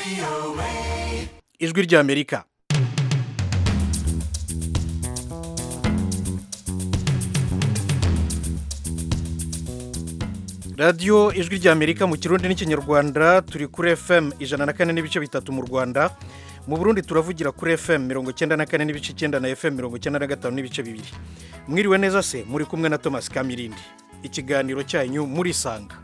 ijwi ry'amerika radiyo ijwi ry'amerika mu kirundi n'ikinyarwanda turi kuri fm ijana na kane n'ibice bitatu mu rwanda mu burundi turavugira kuri fm mirongo icyenda na kane n'ibice icyenda na fm mirongo icyenda na gatanu n'ibice bibiri mwiriwe neza se muri kumwe na thomas kamirindi ikiganiro cyanyu murisanga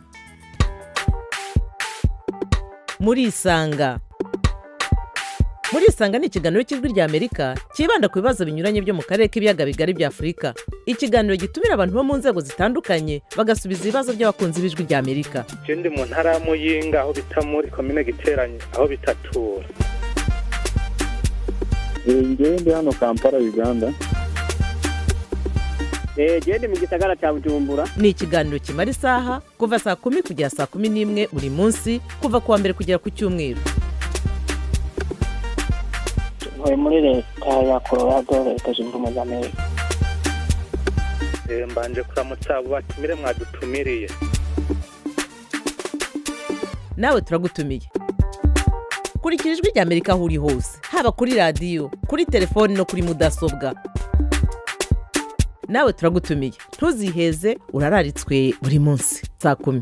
murisanga murisanga ni ikiganiro cy'ijwi ry'amerika cyibanda ku bibazo binyuranye byo mu karere k'ibiyaga bigari bya afurika ikiganiro gitumira abantu bo mu nzego zitandukanye bagasubiza ibibazo by'abakunzi b'ijwi ry'amerika je ndi mu ntara ya muyinga aho bita muri komine giteranye aho bitatura ngewe ndi hano kampala uganda genda mu gisagara cya bujumbura ni ikiganiro kimara isaha kuva saa kumi kugera saa kumi n'imwe buri munsi kuva ku wa mbere kugera ku cyumweru ntuye muri leta ya colorado leta zunze ubumwe za amerika Eh, mbanje kuramutsa abo batumire mwadutumiriye nawe turagutumiye kurikira ijwi ry'amerika aho uri hose haba kuri radiyo kuri telefoni no kuri mudasobwa nawe turagutumiye ntuziheze urararitswe buri munsi saa kumi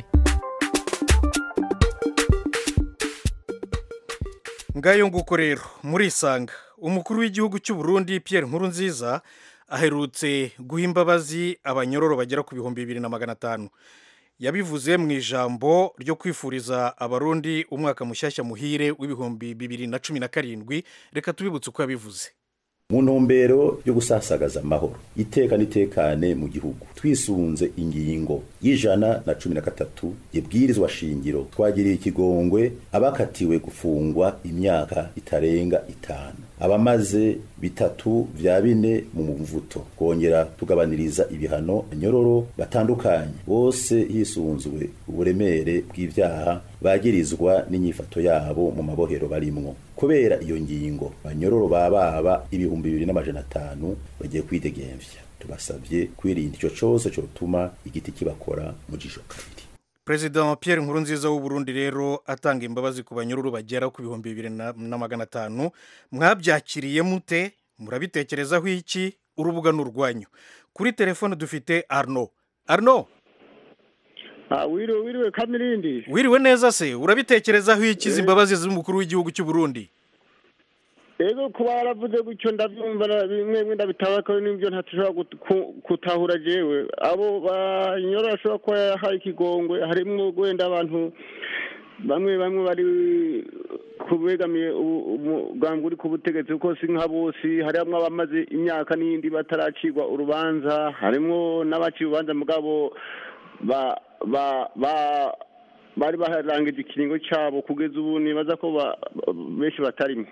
ngayo nguko rero murisanga umukuru w'igihugu cy'u Burundi Pierre Nkurunziza aherutse guha imbabazi abanyororo bagera ku bihumbi bibiri na magana atanu yabivuze mu ijambo ryo kwifuriza abarundi umwaka mushyashya muhire w'ibihumbi bibiri na cumi na karindwi reka tubibutse uko yabivuze mu ntumbero yo gusasagaza amahoro iteka n'itekane mu gihugu twisunze ingingo y'ijana na cumi na gatatu ibwirizwa shingiro twagiriye ikigongwe abakatiwe gufungwa imyaka itarenga itanu abamaze bitatu vya bine mu muvuto kongera tugabaniriza ibihano nyororo batandukanye bose hisunzwe uburemere bw'ivyaha bagirizwa n'inyifato yabo mu mabohero barimwo kubera iyo ngingo banyororo bababa ibihumbi bibiri n'amajana atanu bagiye kwidegemvya tubasabye kwirinda ico cose cotuma igiti kibakora mu jisho kabiri perezida Pierre Nkurunziza w'u Burundi rero atanga imbabazi ku banyururu bagera ku bihumbi bibiri na na magana atanu mwabyakiriye mute murabitekerezaho iki urubuga ni urwanyu kuri telefone dufite arno arno wiriwe wiriwe kamirindi wiriwe neza se urabitekerezaho iki izi mbabazi z'umukuru w'igihugu cy'u Burundi ego kuba yaravuze gutyo ndabyumva na- bimwe bimwe ndabitaba ko n'ibyo ntashobora gut- ku- gutahura jewe abo banyorora ashobora kuba yahaye ikigongwe harimwo wenda abantu bamwe bamwe bari kubegamiye u- umugambi uri ku butegetsi kuko si nka bose harimwo abamaze imyaka n'iyindi bataracirwa urubanza harimwo n'abaciye urubanza mugabo ba ba ba bari barangije ikiringo cyabo kugeza ubu nibaza ko ba- benshi batarimo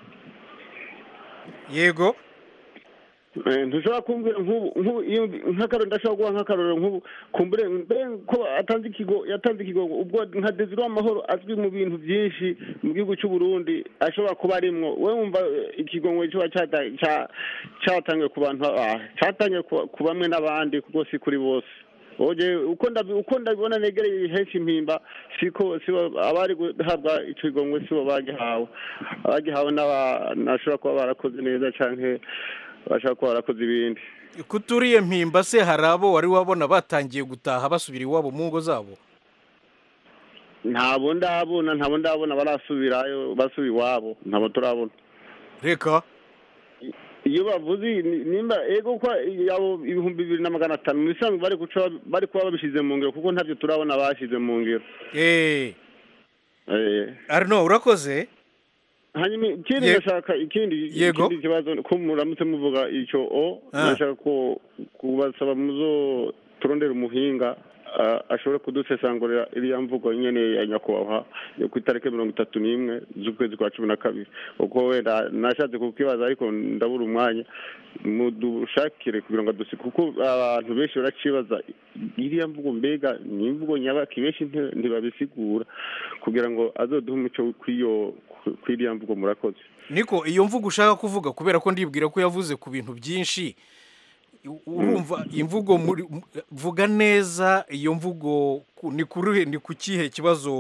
yego Eh, ntushobora kumbwira nk'ubu nk'ubu iyo nk'akaroro ndashobora guha nk'akaroro nk'ubu kumbure mbere ko atanze ikigo yatanze ikigo ubwo nka Desire Amahoro azwi mu bintu byinshi mu gihugu cy'u Burundi ashobora kuba arimwo we wumva eh, ikigongo cyo cyata- cya- cyatangiye ku bantu ah, cyatangiye ku ku bamwe n'abandi kuko si kuri bose oje uko ndabi uko ndabibona negereye henshi impimba siko sibo abari guhabwa ico kigongo sibo bagihawe abagihawe n'aba nashobora kuba barakoze neza canke bashaka kuba barakoze ibindi kuturiye mpimba se hari abo wari wabona batangiye gutaha basubira iwabo mu ngo zabo ntabo ndabona ntabo ndabona barasubirayo basubira iwabo ntabo turabona reka iyo bavuze ni- nimba ego ko yabo ibihumbi bibiri na magana atanu mu bisanzwe bari guca bari kuba babishize mu ngiro kuko ntabyo turabona bashize mu ngiro eee Eh, arno urakoze hanyuma ikindi Ye- ndashaka ikindi Yego. ikindi kibazo ko muramutse muvuga icyo o Ah. ndashaka ko kubasaba muzo turondera umuhinga ah, ashobore kudusesangurira iriya mvugo nyene ya nyakubahwa yo ku itariki mirongo itatu n'imwe z'ukwezi kwa cumi na kabiri uko wenda nashatse kukibaza ariko ndabura umwanya mudushakire kugira ngo dusi kuko abantu benshi baracibaza iriya mvugo mbega ni imvugo nyabaki benshi nti- ntibabisigura kugira ngo azoduhe umuco kw'iyo kw'iriya mvugo murakoze niko iyo mvugo ushaka kuvuga kubera ko ndibwira ko yavuze ku bintu byinshi u- urumva imvugo muri mu- vuga neza iyo mvugo ku- ni kuri ni ku kihe kibazo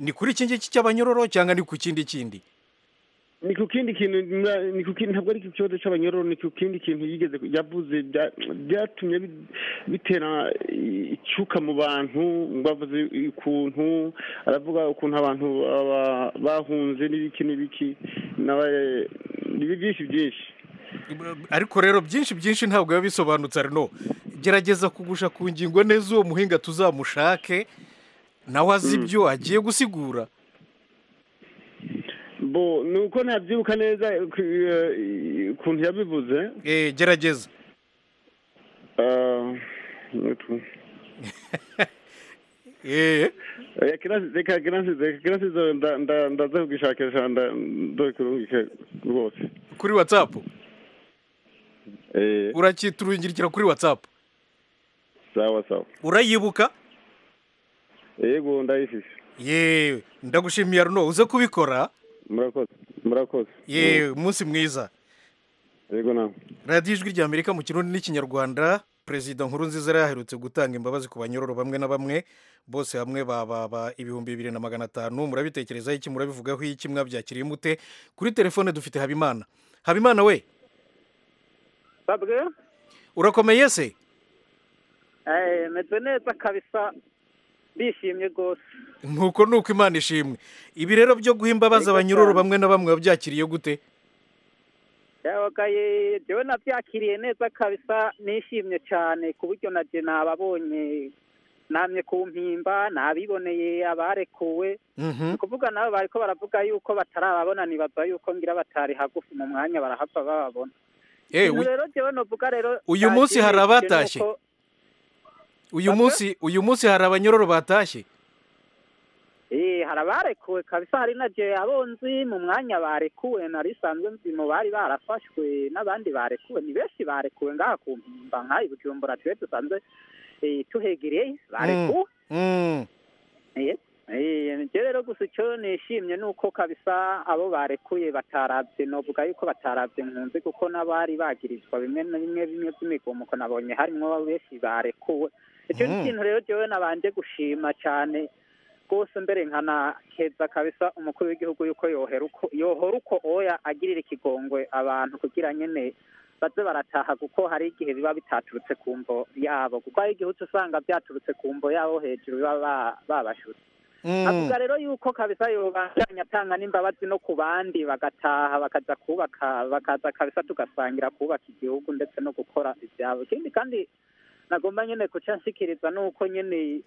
ni kuri iki ngiki cy'abanyororo cyangwa ni ku kindi kindi ni ku kindi kintu ni ku kindi ntabwo ari ku kibazo cy'abanyororo ni ku kindi kintu yigeze yavuze bya- byatumye bi- bitera icyuka mu bantu bavuze ukuntu aravuga ukuntu abantu aba- bahunze n'ibiki n'ibiki nawe ni byinshi byinshi ariko rero byinshi byinshi ntabwo biba bisobanutse arino gerageza kugusha ku ngingo neza uwo muhinga tuzamushake nawe azi ibyo agiye gusigura bo ni uko ntabyibuka neza ku- eh, ukuntu yabivuze Eh, gerageza Ah, utu- Eh, Eh, kirasi- reka kirasi- reka kirasi zo nda- nda- ndaza kugishakisha nda- ndokurungike rwose kuri watsapu Eh, urakiturungirikira kuri watsapu sawa sawa urayibuka yego ndayifise yewe ndagushimiye arino uze kubikora murakoze murakoze yewe umunsi mwiza yego nawe radiyo ijwi rya amerika mu kirundi n'ikinyarwanda perezida nkuru nziza yari yaherutse gutanga imbabazi ku banyororo bamwe na bamwe bose hamwe bababa ibihumbi bibiri na magana atanu murabitekerezaho iki murabivugaho iki mwabyakiriye mute kuri telefone dufite habimana habimana we babwe urakomeye se eh meze neza kabisa bishimye rwose nuko nuko imana ishimwe ibi rero byo guha imbabazi Yego abanyororo cyane. bamwe na bamwe wabyakiriye gute yabagaye jewe nabyakiriye neza kabisa nishimye cyane ku buryo na je nababonye namye ku mpimba nabiboneye abarekuwe Mhm. ni ukuvuga nabo bariko baravuga yuko batarababona nibaza yuko ngira batari hagufi mu mwanya barahava bababona Eh, ikintu uy- rero jewe novuga rero Uyu munsi hari cyashimishije abatashye? nuko- uyu Bamwe? munsi uyu munsi hari abanyororo batashye Eh, hari abarekuwe kabisa hari na je abonzi mu mwanya barekuwe nari sanzwe nzi mu bari barafashwe n'abandi barekuwe ni benshi barekuwe ngaha ku mpimba nk'aha i bujumbura twe dusanzwe eh, tuhegereye barekuwe Mm. Eh, eh, nje rero gusa icyo nishimye ni uko kabisa abo barekuye bataravye novuga yuko bataravye nkunzi kuko n'abari bagirizwa bimwe na bimwe bimwe by'imigomuko nabonye harimwo benshi barekuwe icyo ni Mm. ikintu rero jewe nabanje gushima cyane rwose mbere nkanakeza kabisa umukuru w'igihugu yuko yohera uko yohora uko oya agirira ikigongwe abantu kugira nyene baze barataha kuko hari igihe biba bitaturutse ku mvo yabo kuko hari igihe uca usanga byaturutse ku mvo yabo hejuru biba ba- babashutse Mm. avuga rero yuko kabisa yobandanya atanga n'imbabazi no ku bandi bagataha bakaza kubaka bakaza kabisa tugasangira kubaka igihugu ndetse no gukora ibyabo ikindi kandi nagomba nyene kuca nshikiriza nuko nyene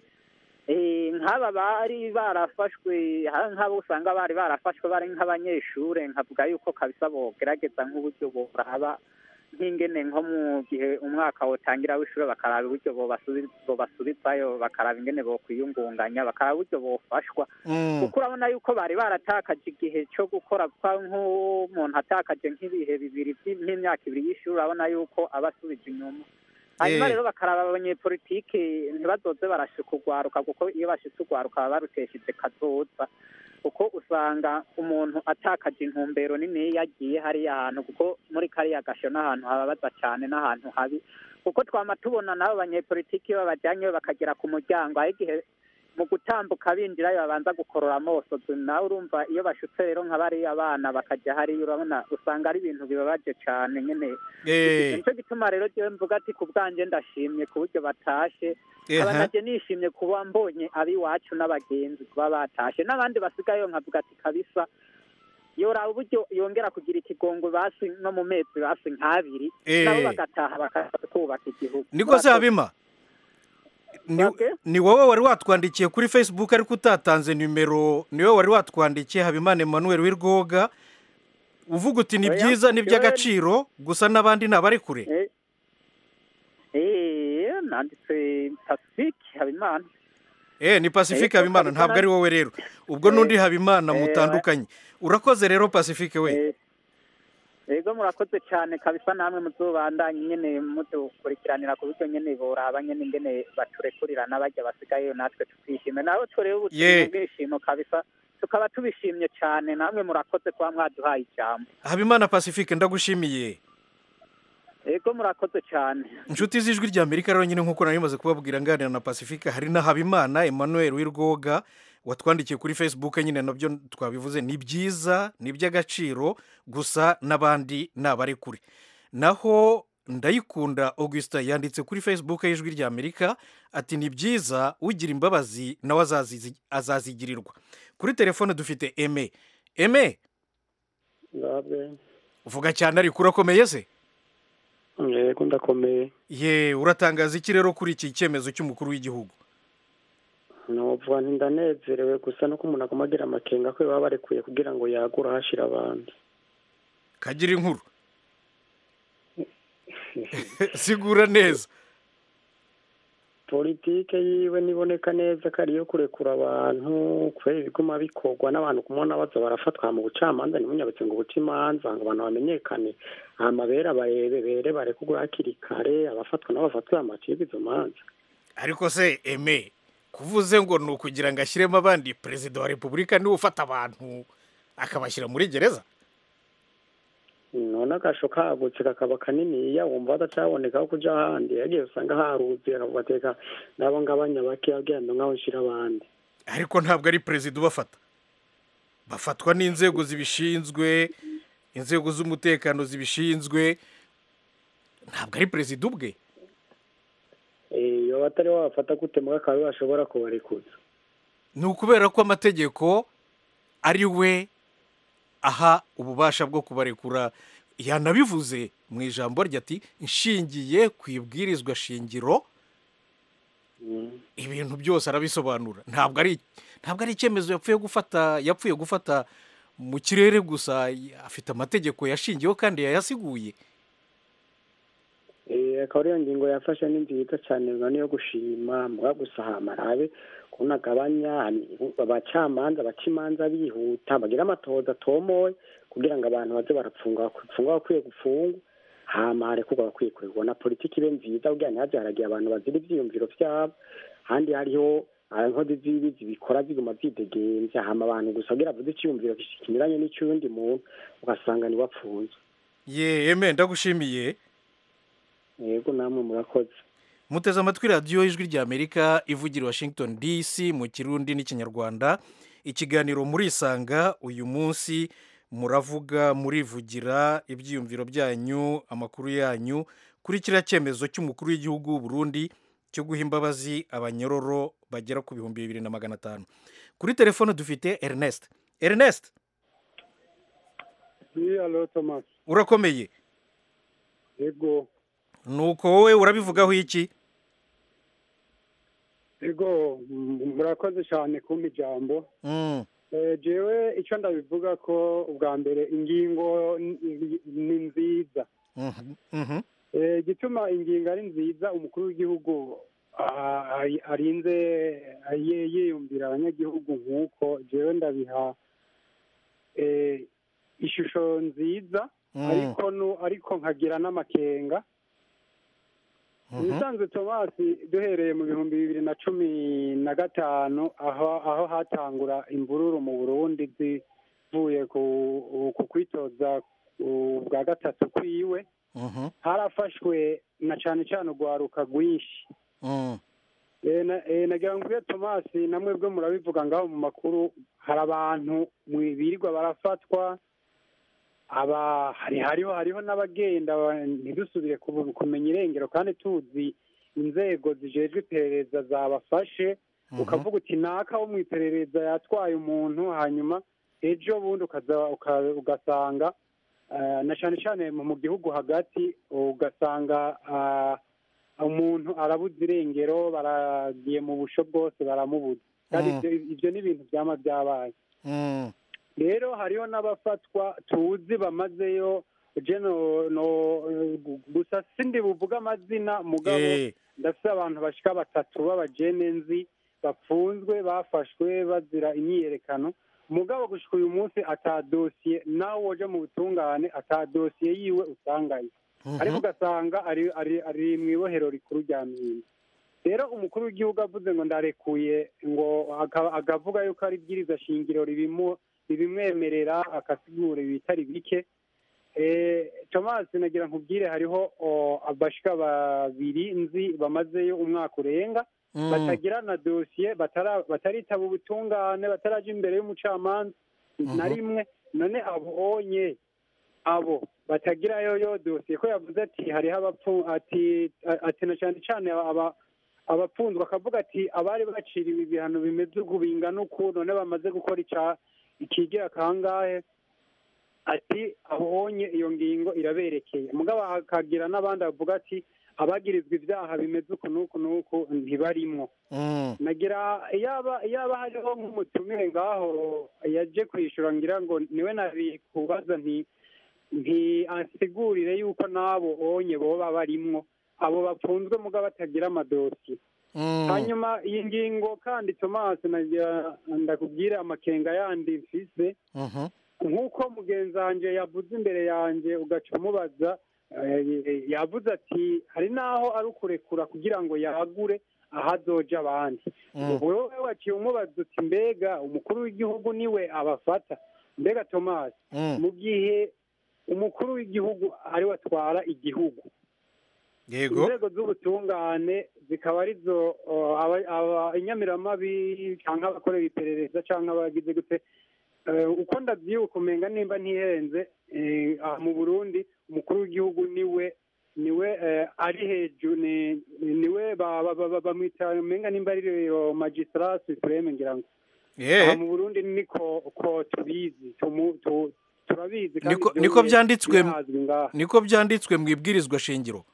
eh, nk'aba bari barafashwe ha- nk'abo usanga bari barafashwe bari nk'abanyeshure nkavuga yuko kabisa bogerageza nk'uburyo boraba nk'ingene nko mu gihe umwaka wotangira w'ishure bakaraba uburyo bobasubi- bobasubizayo bakaraba ingene bokwiyungunganya bakaraba uburyo bofashwa Mm. kuko urabona yuko bari baratakaje igihe cyo gukora kwa nk'umuntu atakaje nk'ibihe bibiri by- nk'imyaka ibiri y'ishuri urabona yuko aba asubije inyuma hanyuma Eh. rero bakaraba abanyepolitike ntibazoze barashika urwaruka kuko iyo bashitse urwaruka baba barutesheje kazoza kuko usanga umuntu atakaje intumbero nini iyo agiye hariya hantu kuko muri kariya gasho n'ahantu hababaza cyane n'ahantu habi kuko twama tubona nabo banyepolitiki iyo babajyanyeyo bakagera ku muryango aho igihe mu gutambuka binjirayo babanza gukorora amosozi nawe urumva iyo bashutse rero nka bariya abana bakajya hariya urabona usanga ari ibintu bibabaje cyane nyine Eh. nicyo gituma rero jewe mvuga ati ku bwanjye ndashimye ku buryo batashe Eha. aba naje nishimye kuba mbonye ab'iwacu n'abagenzi kuba batashe n'abandi basigayeyo nkavuga ati kabisa yoraba uburyo yongera kugira ikigongo basi no mu mezi basi nk'abiri Eh. nabo bagataha bakaza kubaka igihugu niko se habima ni, Okay. ni wowe wari watwandikiye kuri facebook ariko utatanze nimero ni wowe wari watwandikiye habimana emmanuel w'irwoga uvuga uti ni Oya, byiza ni Joel. iby'agaciro gusa n'abandi ntabari kure Eh, eh, nanditse pacifique habimana eh ni pacifique Eh, habimana Habimana. ntabwo ari wowe rero ubwo Eh, n'undi habimana eh, mutandukanye urakoze rero pacifique we Eh, ego murakoze cyane kabisa namwe muzobandanye nyene mudukurikiranira ku buryo nyene boraba nyene ingene baturekurira n'abajya basigayeyo natwe tukishime nawe turebe Ye. ubuzima bwishimo kabisa tukaba tubishimye cyane namwe murakoze kuba mwaduhaye ijambo habimana pacifique ndagushimiye ego murakoze cyane inshuti z'ijwi ry'amerika rero nyine nk'uko nari maze kubabwira nganira na pacifique hari na habimana emmanuel w'irwoga watwandikiye kuri facebook nyine nabyo twabivuze ni byiza ni iby'agaciro gusa n'abandi ni abari kure naho ndayikunda augustin yanditse kuri facebook y'ijwi rya amerika ati ni byiza ugira imbabazi nawe azazizi- azazigirirwa kuri telefone dufite eme eme ngabe uvuga cyane ariko urakomeye se yego ndakomeye ye uratangaza iki rero kuri iki cyemezo cy'umukuru w'igihugu nuvuga nti ndanezerewe gusa nuko umuntu aguma agira amakenga ko baba barekuye kugira ngo yagure ahashira abandi kagira inkuru sigura neza politike yiwe niboneka neza ko ariyo kurekura abantu kubera ibiguma bikorwa n'abantu kumubona baza barafatwa mu bucamanza ntimunyabutse ngo ubuce imanza ngo abantu bamenyekane amabere barebe bere barekurwe hakiri kare abafatwa n'abafatwa amacibwa izo manza ariko se eme kuvuze ngo ni ukugira ngo ashyiremo abandi perezida wa repubulika niwe ufata abantu akabashyira muri gereza none agasho kagutse kakaba kaniniya wumva badacaboneka aho kuja ahandi yagiye usanga haruzuye akavuga ateka nabo ngabanya bake agenda nk'aho nshira abandi ariko ntabwo ari perezida ubafata bafatwa n'inzego zibishinzwe inzego z'umutekano zibishinzwe ntabwo ari perezida ubwe iyo batari wabafata gute mbwa akaba bashobora kubarekuza ni ukubera ko amategeko ari we aha ububasha bwo kubarekura yanabivuze mu ijambo rye ati nshingiye ku ibwirizwa shingiro ibintu byose arabisobanura ntabwo ari ntabwo ari icyemezo yapfuye gufata yapfuye gufata mu kirere gusa afite amategeko yashingiyeho kandi yayasiguye Eh, akaba ariyo ngingo yafashe ni nziza cyane ngo niyo gushima mbwa gusa hamarabe kubona agabanya abacamanza baca imanza bihuta bagira amatohoza atomoye kugira ngo abantu baze barapfunga bapfunga bakwiye gufungwa hama harekurwa bakwiye kuregwa na politiki ibe nziza kugira ntihaze haragiye abantu bazira ivyiyumviro vyabo handi hariho ah, inkozi z'ibibi zibikora ziguma zidegenvya hama abantu gusa kugira avuze iciyumviro kinyuranye n'icy'undi muntu ugasanga niwe apfunzwe ye eme ndagushimiye yego namwe murakoze muteze amatwi radiyo y'ijwi ry'amerika ivugira i washington dc mu kirundi n'ikinyarwanda ikiganiro murisanga uyu munsi muravuga murivugira ibyiyumviro byanyu amakuru yanyu kuri kiriya cyemezo cy'umukuru w'igihugu w'u Burundi cyo guha imbabazi abanyororo bagera ku bihumbi bibiri na magana atanu kuri telefone dufite ernest ernest Oui, alo Thomas. urakomeye Ego, nuko wowe urabivugaho iki ego, m- murakoze cyane kumpa ijambo. Mm, Eh, jewe icyo ndabivuga ko ubwa mbere ingingo ni- ni- ni nziza. mhm, mhm, Eh, igituma ingingo ari nziza umukuru w'igihugu ah, ari- arinze ye- yiyumvira abanyagihugu nk'uko jewe ndabiha eh, ishusho nziza Mm. ariko nu- ariko nkagira n'amakenga mhm. ibisanzwe tomasi duhereye mu bihumbi bibiri na cumi na gatanu aho aho hatangura imvururu mu burundi zivuye ku ku kwitoza uh, bwa gatatu kwiwe Mhm, harafashwe na cane cane urwaruka rwinshi mm, Eh, na- eh, nagira ngo ubwe tomasi namwe bwe murabivuga ngaho mu makuru hari abantu mwi- birirwa barafatwa aba hari hariho hariho n'abagenda ba- ntidusubire kubu- kumenya irengero kandi tuzi inzego zijejwe iperereza zabafashe mhm. ukavuga uti naka wo mu iperereza yatwaye umuntu hanyuma ejo bundi ukaza uka- ugasanga eh, na cane cane mu mu gihugu hagati ugasanga ah, umuntu arabuze irengero baragiye mu busho bwose baramubuza kandi Mm. ivyo- ivyo ni ibintu vyama vyabaye Mm, rero hariho n'abafatwa tuzi bamazeyo je no no gusa sindi buvuga amazina mugabo eh, ndafite abantu bashika batatu b'abajene nzi bapfunzwe bafashwe bazira imyiyerekano mugabo gushika uyu munsi ata dosiye nawe woja mu butungane ata dosiye yiwe usangayo mhm. ariko ugasanga ari ari ari mu ibohero rikuru rya mpimba rero umukuru w'igihugu avuze ngo ndarekuye ngo aka- akavuga yuko ari ibwiriza shingiro ribimu ribimwemerera akasigura ibitari bike Eh, Thomas nagira nkubwire hariho o, abashika babiri nzi bamazeyo umwaka urenga Mm. batagira na dosiye batara- bataritaba ubutungane bataraja imbere y'umucamanza na rimwe none abo onye abo batagira yoyo dosiye ko yavuze ati hariho abapfu ati ati na cyane cyane aba abapfunzwe akavuga ati abari baciriwe ibihano bimeze uku bingana uku none bamaze gukora ica ikigira kangahe ati abonye iyo ngingo iraberekeye mugabo hakagira n'abandi bavuga ati abagirizwa ibyaha bimeze uku n'uku n'uku ntibarimwo Mm. nagira yaba yaba hariho nk'umutumire ngaho yaje kwishyura ngira ngo niwe nari kubaza nti nti ansigurire yuko n'abo onye boba barimwo abo bapfunzwe muga batagira amadosiye Mm. hanyuma iyi ngingo kandi thomas nagira ndakubwire amakenga yandi mfise Mhm. nk'uko mugenzi wanjye yavuze imbere yanjye ugaca umubaza eh, yavuze ati hari n'aho ari ukurekura kugira ngo yagure aho azoja abandi Mm. wowe waciye umubaza uti mbega umukuru w'igihugu niwe abafata mbega thomas Mm. mu gihe umukuru w'igihugu ariwe atwara igihugu yego inzego z'ubutungane zikaba arizo uh, aba- aba- inyamiramabi cyangwa abakorera iperereza cyangwa abagize gute Eh, uko ndabyibuka umenga nimba ntihenze eh, aha mu burundi umukuru w'igihugu niwe niwe eh, ari hejuru ni- niwe ba- ba- ba- ba- bamwita umenga nimba ari rero magistrat supreme ngira ngo aha Eh, mu burundi niko ko tubizi tumu- tu- turabizi kandi Niko- ibyo niko nyine byanditswe- birazwi ngaha niko byanditswe mu ibwirizwa shingiro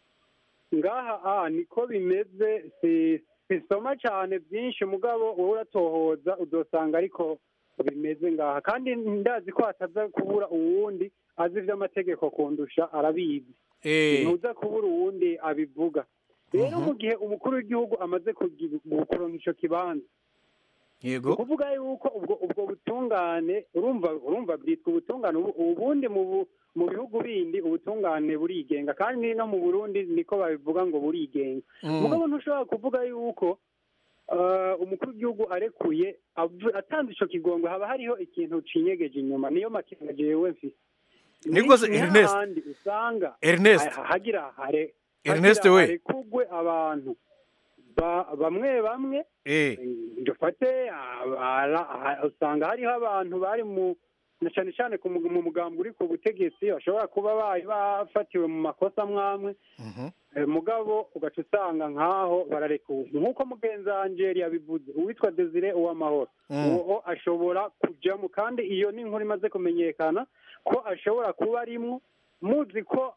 ngaha ah niko bimeze si sisoma cyane byinshi mugabo wowe uratohoza udosanga ariko bimeze ngaha kandi ndazi ko hataza kubura uwundi azi iby'amategeko kundusha arabizi Eh, ntuza kubura uwundi abivuga rero mu gihe umukuru w'igihugu amaze kugi- kuronka ico kibanza ni yego ukuvuga yuko ubwo ubwo butungane urumva urumva bwitwa ubutungane ubu- ubundi mu bu- mu bihugu bindi ubutungane burigenga kandi no mu burundi niko babivuga ngo burigenga Mm. mugabo ntushobora kuvuga yuko eh, umukuru w'igihugu arekuye avu- atanze ico kigongo haba hariho ikintu cinyegeje inyuma niyo makenga jewe mfise Niko se, Ni- ni Ernest. hahandi usanga Ernest. ha- hagira hare Ernest hagira we. harekugwe abantu ba- bamwe bamwe Eh, dufate ara- aha- usanga hariho abantu bari mu na cyane cyane ku mu mu mugambi uri ku butegetsi bashobora kuba bari bafatiwe mu makosa amwamwe mhm. Eh, mugabo ugaca usanga nk'aho bararekuwe nk'uko mugenzi wanjye yari yabivuze uwitwa desire uwamahoro Mm. uwo ashobora kujyamo kandi iyo ni inkuru imaze kumenyekana ko ashobora kuba arimwo muzi ko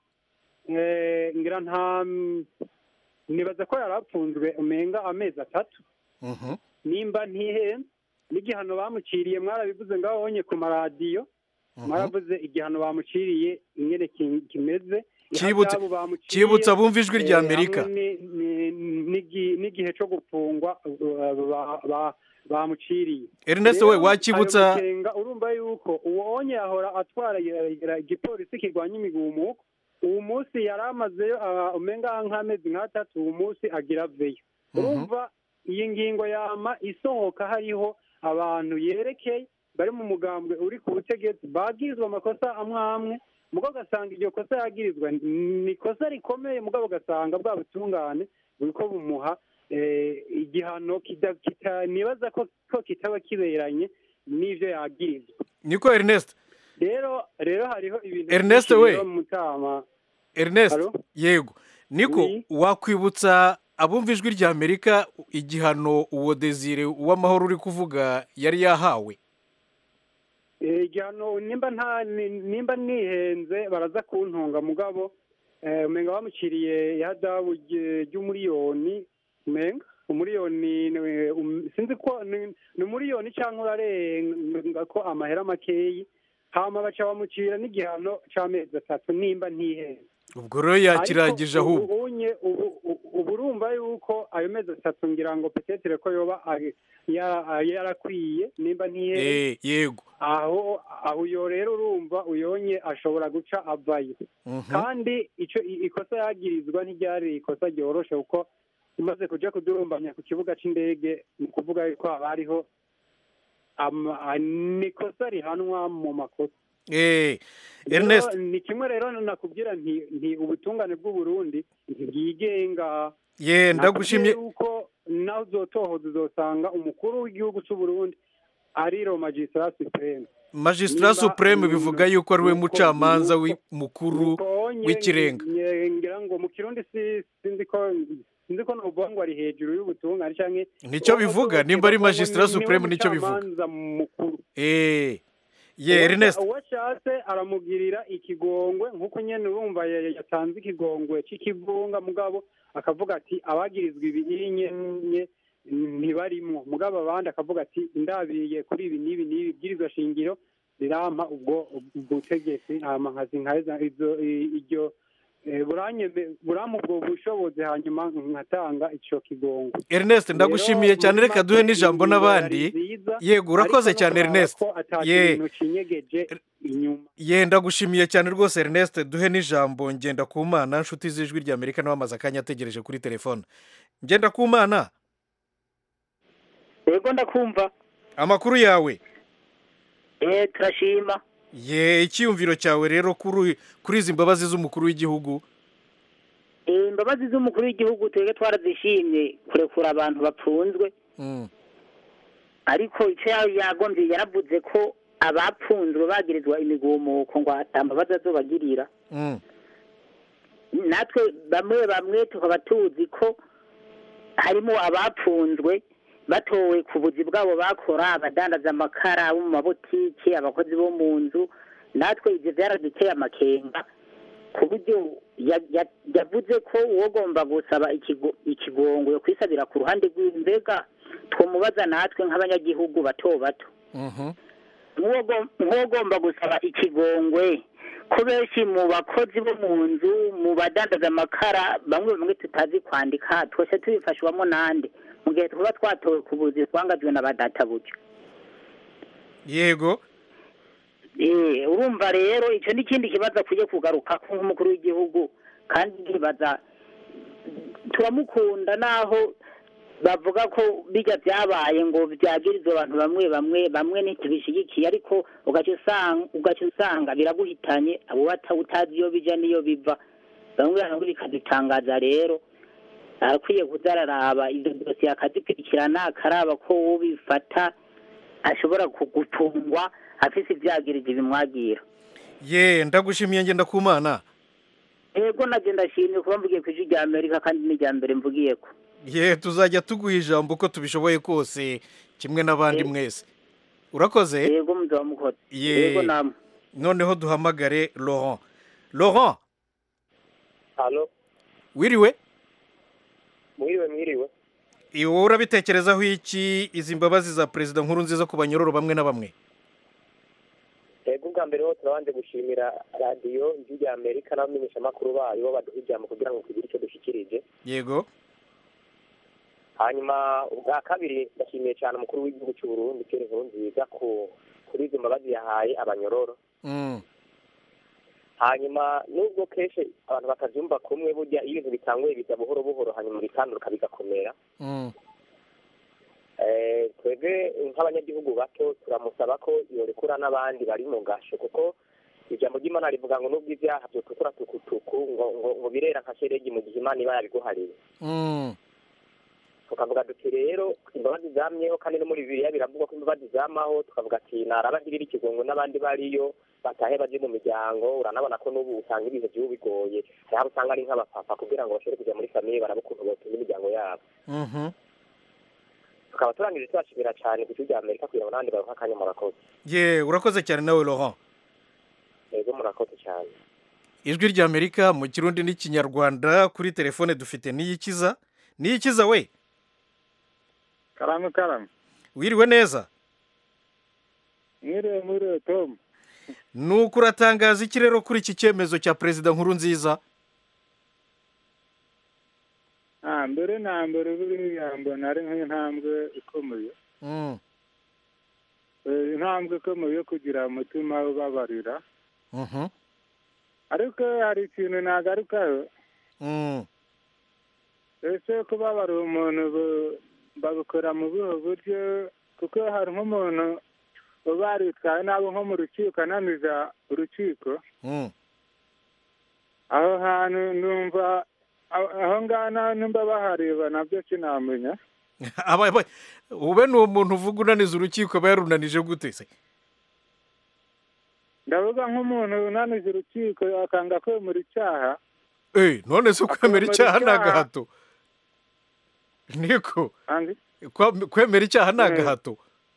eh, ngira nta nibaza ko yari apfunzwe umenga amezi atatu Mhm. nimba ntihenze n'igihano bamuciriye mwarabivuze ngaho honye ku maradiyo mwaravuze igihano bamuciriye ingene ki- kimeze Cyibutse- ihazabu bamuciriye, cyibutsa abumva ijwi rya eh, Amerika. hamwe ni- ni- n'igi- n'igihe cyo gufungwa uh, ba- ba- bamuciriye Ernest Rero we wakibutsa ayo makenga urumva yuko uwo onye yahora atwara ya- ya- igipolisi kirwanya imigumuko uwo munsi yari amazeyo ah, umenga nk'amezi nk'atatu uwo munsi agira aveyo urumva iyi ngingo yama isohoka hariho abantu yerekeye bari mu mugambwe uri ku butegetsi bagirizwa amakosa amwe amwe mugabo ugasanga iryo kosa yagirizwa ni ikosa rikomeye mugabo ugasanga bwa butungane buriko bumuha eh, igihano kida- kita- nibaza ko ko kitaba kiberanye n'ivyo yagirizwa niko Ernest rero rero hariho ibintu Ernest byinshi we. biba mu mutama Ernest Allô? yego niko Oui. wakwibutsa abumva ijwi rya Amerika igihano uwo Desire uwamahoro uri kuvuga yari yahawe Eh, igihano nimba nta ni- nimba nihenze baraza kuntunga mugabo eh, umenga bamuciriye ihadabu ry- ry'umuriyoni umenga umuriyoni ni- um- sinzi ko ni ni umuriyoni cyangwa urarenga ko amahera makeyi hama baca bamucira n'igihano c'amezi atatu nimba ntihenze ubwo rero yakirangije Ariko ahubwo ubu unye ubu ubu- ubu urumva yuko ayo mezi atatu ngira ngo petetere ko yoba ari- ya- yarakwiye nimba ntihenze Eh, yego aho aho uyo rero urumva uyonye ashobora guca avayo Mhm. kandi ico i- ikosa yagirizwa ntiryari ikosa ryoroshe kuko umaze kuja kudurumbanya ku kibuga c'indege ni ukuvuga yuko haba hariho ama- a- ni ikosa rihanwa mu makosa eh Rero, Ernest ni kimwe rero nakubwira nti nti ubutungane bw'uburundi ntibwigenga ye ndagushimye Nakubwiye yuko nawe uzotohoza uzosanga umukuru w'igihugu c'uburundi ari ro magistrat supreme magistrat Nimba- supreme mm, bivuga yuko ari we nuko- mucamanza nuko- wi- mukuru Konye w'ikirenga nge- ngira ngo mu kirundi si sinzi ko sinzi ko novuga ngo ari hejuru y'ubutungane canke nicyo bivuga nimba ari magistrat Niwe supreme nicyo bivuga mucamanza mukuru eh ye Uwasha- Ernest uwashatse aramugirira ikigongwe nk'uko nyene urumva ya- ya- yatanze ikigongwe c'ikivunga mugabo akavuga ati abagirizwa ibinye nye ntibarimwo mugabo abandi akavuga ati ndabiye kuri ibi n'ibi n'ibi bwirizwa shingiro rirampa ubwo butegetsi hama nkazinkaheza izo i- iryo eh, buranyeme- burampa ubwo bushobozi hanyuma nkatanga ico kigongwe Ernest ndagushimiye Rero, cyane muri reka duhe make, n'ijambo ingingo n'abandi yari nziza, yego urakoze ariko no cyane kuraba Ernest ko ata ye kintu cinyegeje inyuma ye ndagushimiye cyane rwose Ernest duhe n'ijambo ngenda ku mana nshuti z'ijwi rya Amerika nawe amaze akanya ategereje kuri telefone ngenda ku mana yego ndakumva amakuru yawe eh turashima ye icyiyumviro cyawe rero kuri kuri izi mbabazi z'umukuru w'igihugu Eh, imbabazi z'umukuru w'igihugu twebwe twarazishimye kurekura abantu bapfunzwe Mm. ariko icyo ya- yagombye yaravuze ko abapfunzwe bagirizwa imigumuko ngo atambabazi azobagirira Mm. natwe bamwe bamwe tukaba tuzi ko harimo abapfunzwe batowe ku buzi bwabo bakora abadandaza amakara bo mu mabotiki abakozi bo mu nzu natwe ibyo byaraduteye amakenga ku buryo ya- ya- yavuze ko uwogomba gusaba ikigo- ikigongo yo kwisabira ku ruhande rw'imbega twomubaza natwe nk'abanyagihugu bato bato Mhm. nk'uwo- nk'uwogomba gusaba ikigongwe ko benshi mu bakozi bo mu nzu mu badandaza amakara bamwe bamwe tutazi kwandika twese tubifashwamo nande mu gihe tuba twatowe ku buzi twangajwe na ba databuja yego Eh, urumva rero icyo ni ikindi kibazo akwiye kugaruka ko nk'umukuru w'igihugu kandi nkibaza turamukunda naho bavuga ko bijya byabaye ngo byagirizwa abantu bamwe bamwe bamwe ntitubishyigikiye ariko ugaca usanga ugaca usanga biraguhitanye abo bata utazi iyo bija n'iyo biva bamwe bamwe bikadutangaza rero arakwiye kuza araraba izo dosiye akazikurikirana akaraba ko uwo bifata ashobora kugutungwa afise ivyagirije bimwagira ye ndagushimiye ngenda ku mana ego naje ndashimye kuba mvugiye ku ijwi rya amerika kandi ni irya mbere mvugiyeko ye tuzajya tuguha ijambo uko tubishoboye kose kimwe n'abandi mwese urakoze yego muzaba mukoze ye yego namwe noneho duhamagare laurent laurent halo wiriwe mwiriwe mwiriwe wowe urabitekerezaho iki izi mbabazi za perezida nkuru nziza ku banyororo bamwe na bamwe yego ubwa mbere ho turabanje gushimira radiyo ijwi rya amerika n'abamenyeshamakuru bayo bo baduha ijambo kugira ngo tugire icyo dushyikirije yego hanyuma ubwa kabiri ndashimiye cyane umukuru w'igihugu cy'u Burundi Pierre Nkurunziza ku kuri izo mbabazi yahaye abanyororo Mm. hanyuma nubwo kenshi abantu batabyumva kumwe burya iyo ibintu bitanguye biza buhoro buhoro hanyuma bikanduka bigakomera Mm. Eh, twebwe nk'abanyagihugu bato turamusaba ko yorekura n'abandi bari mu gasho kuko ijambo ry'imana rivuga ngo nubwo ibyaha byotukura tukutuku ngo ngo ngo birera nka sheregi mu gihe imana iba yabiguhariye Mm. tukavuga duti rero imbabazi zamyeho kandi no muri bibiliya biravugwa ko imbabazi zamaho tukavuga ati narabagirira ikigongo n'abandi bariyo batahe baje mu miryango uranabona ko n'ubu usanga ibihe by'ubu bigoye hari abo usanga ari nk'abapapa kugira ngo bashobore kujya muri famiye baraba ukuntu botunga imiryango yabo Mhm. tukaba turangije tubashimira cyane ku gihugu amerika kugira ngo n'abandi baruhe akanya murakoze ye urakoze cyane nawe laurent yego murakoze cyane ijwi rya amerika mu kirundi n'ikinyarwanda kuri telefone dufite niyikiza niyikiza we karame karame wiriwe neza mwiriwe mwiriwe tom nuko uratangaza iki rero kuri iki cyemezo cya perezida nkuru nziza ah mbere na mbere buriya mbona ari nk'intambwe ikomeye Mm. Eh, intambwe ikomeye yo kugira umutima ubabarira Mhm. ariko hari ikintu nagarukaho Mm. ese kubabarira umuntu bu- babikora mu buhe buryo kuko hari nk'umuntu baritwaye nabo nko mu rukiko ananiza urukiko Mm. aho hantu numva aho aho ngaho naho nimba bahareba nabyo sinamenya Aba- aba- ube ni umuntu uvuga unaniza urukiko aba yarunanije gute se ndavuga nk'umuntu unaniza urukiko akanga kwemera icyaha Eh, none se kwemera Akwemera icyaha ni icyaha. agahato niko Andi? Kwa- kwemera icyaha ni Eh. agahato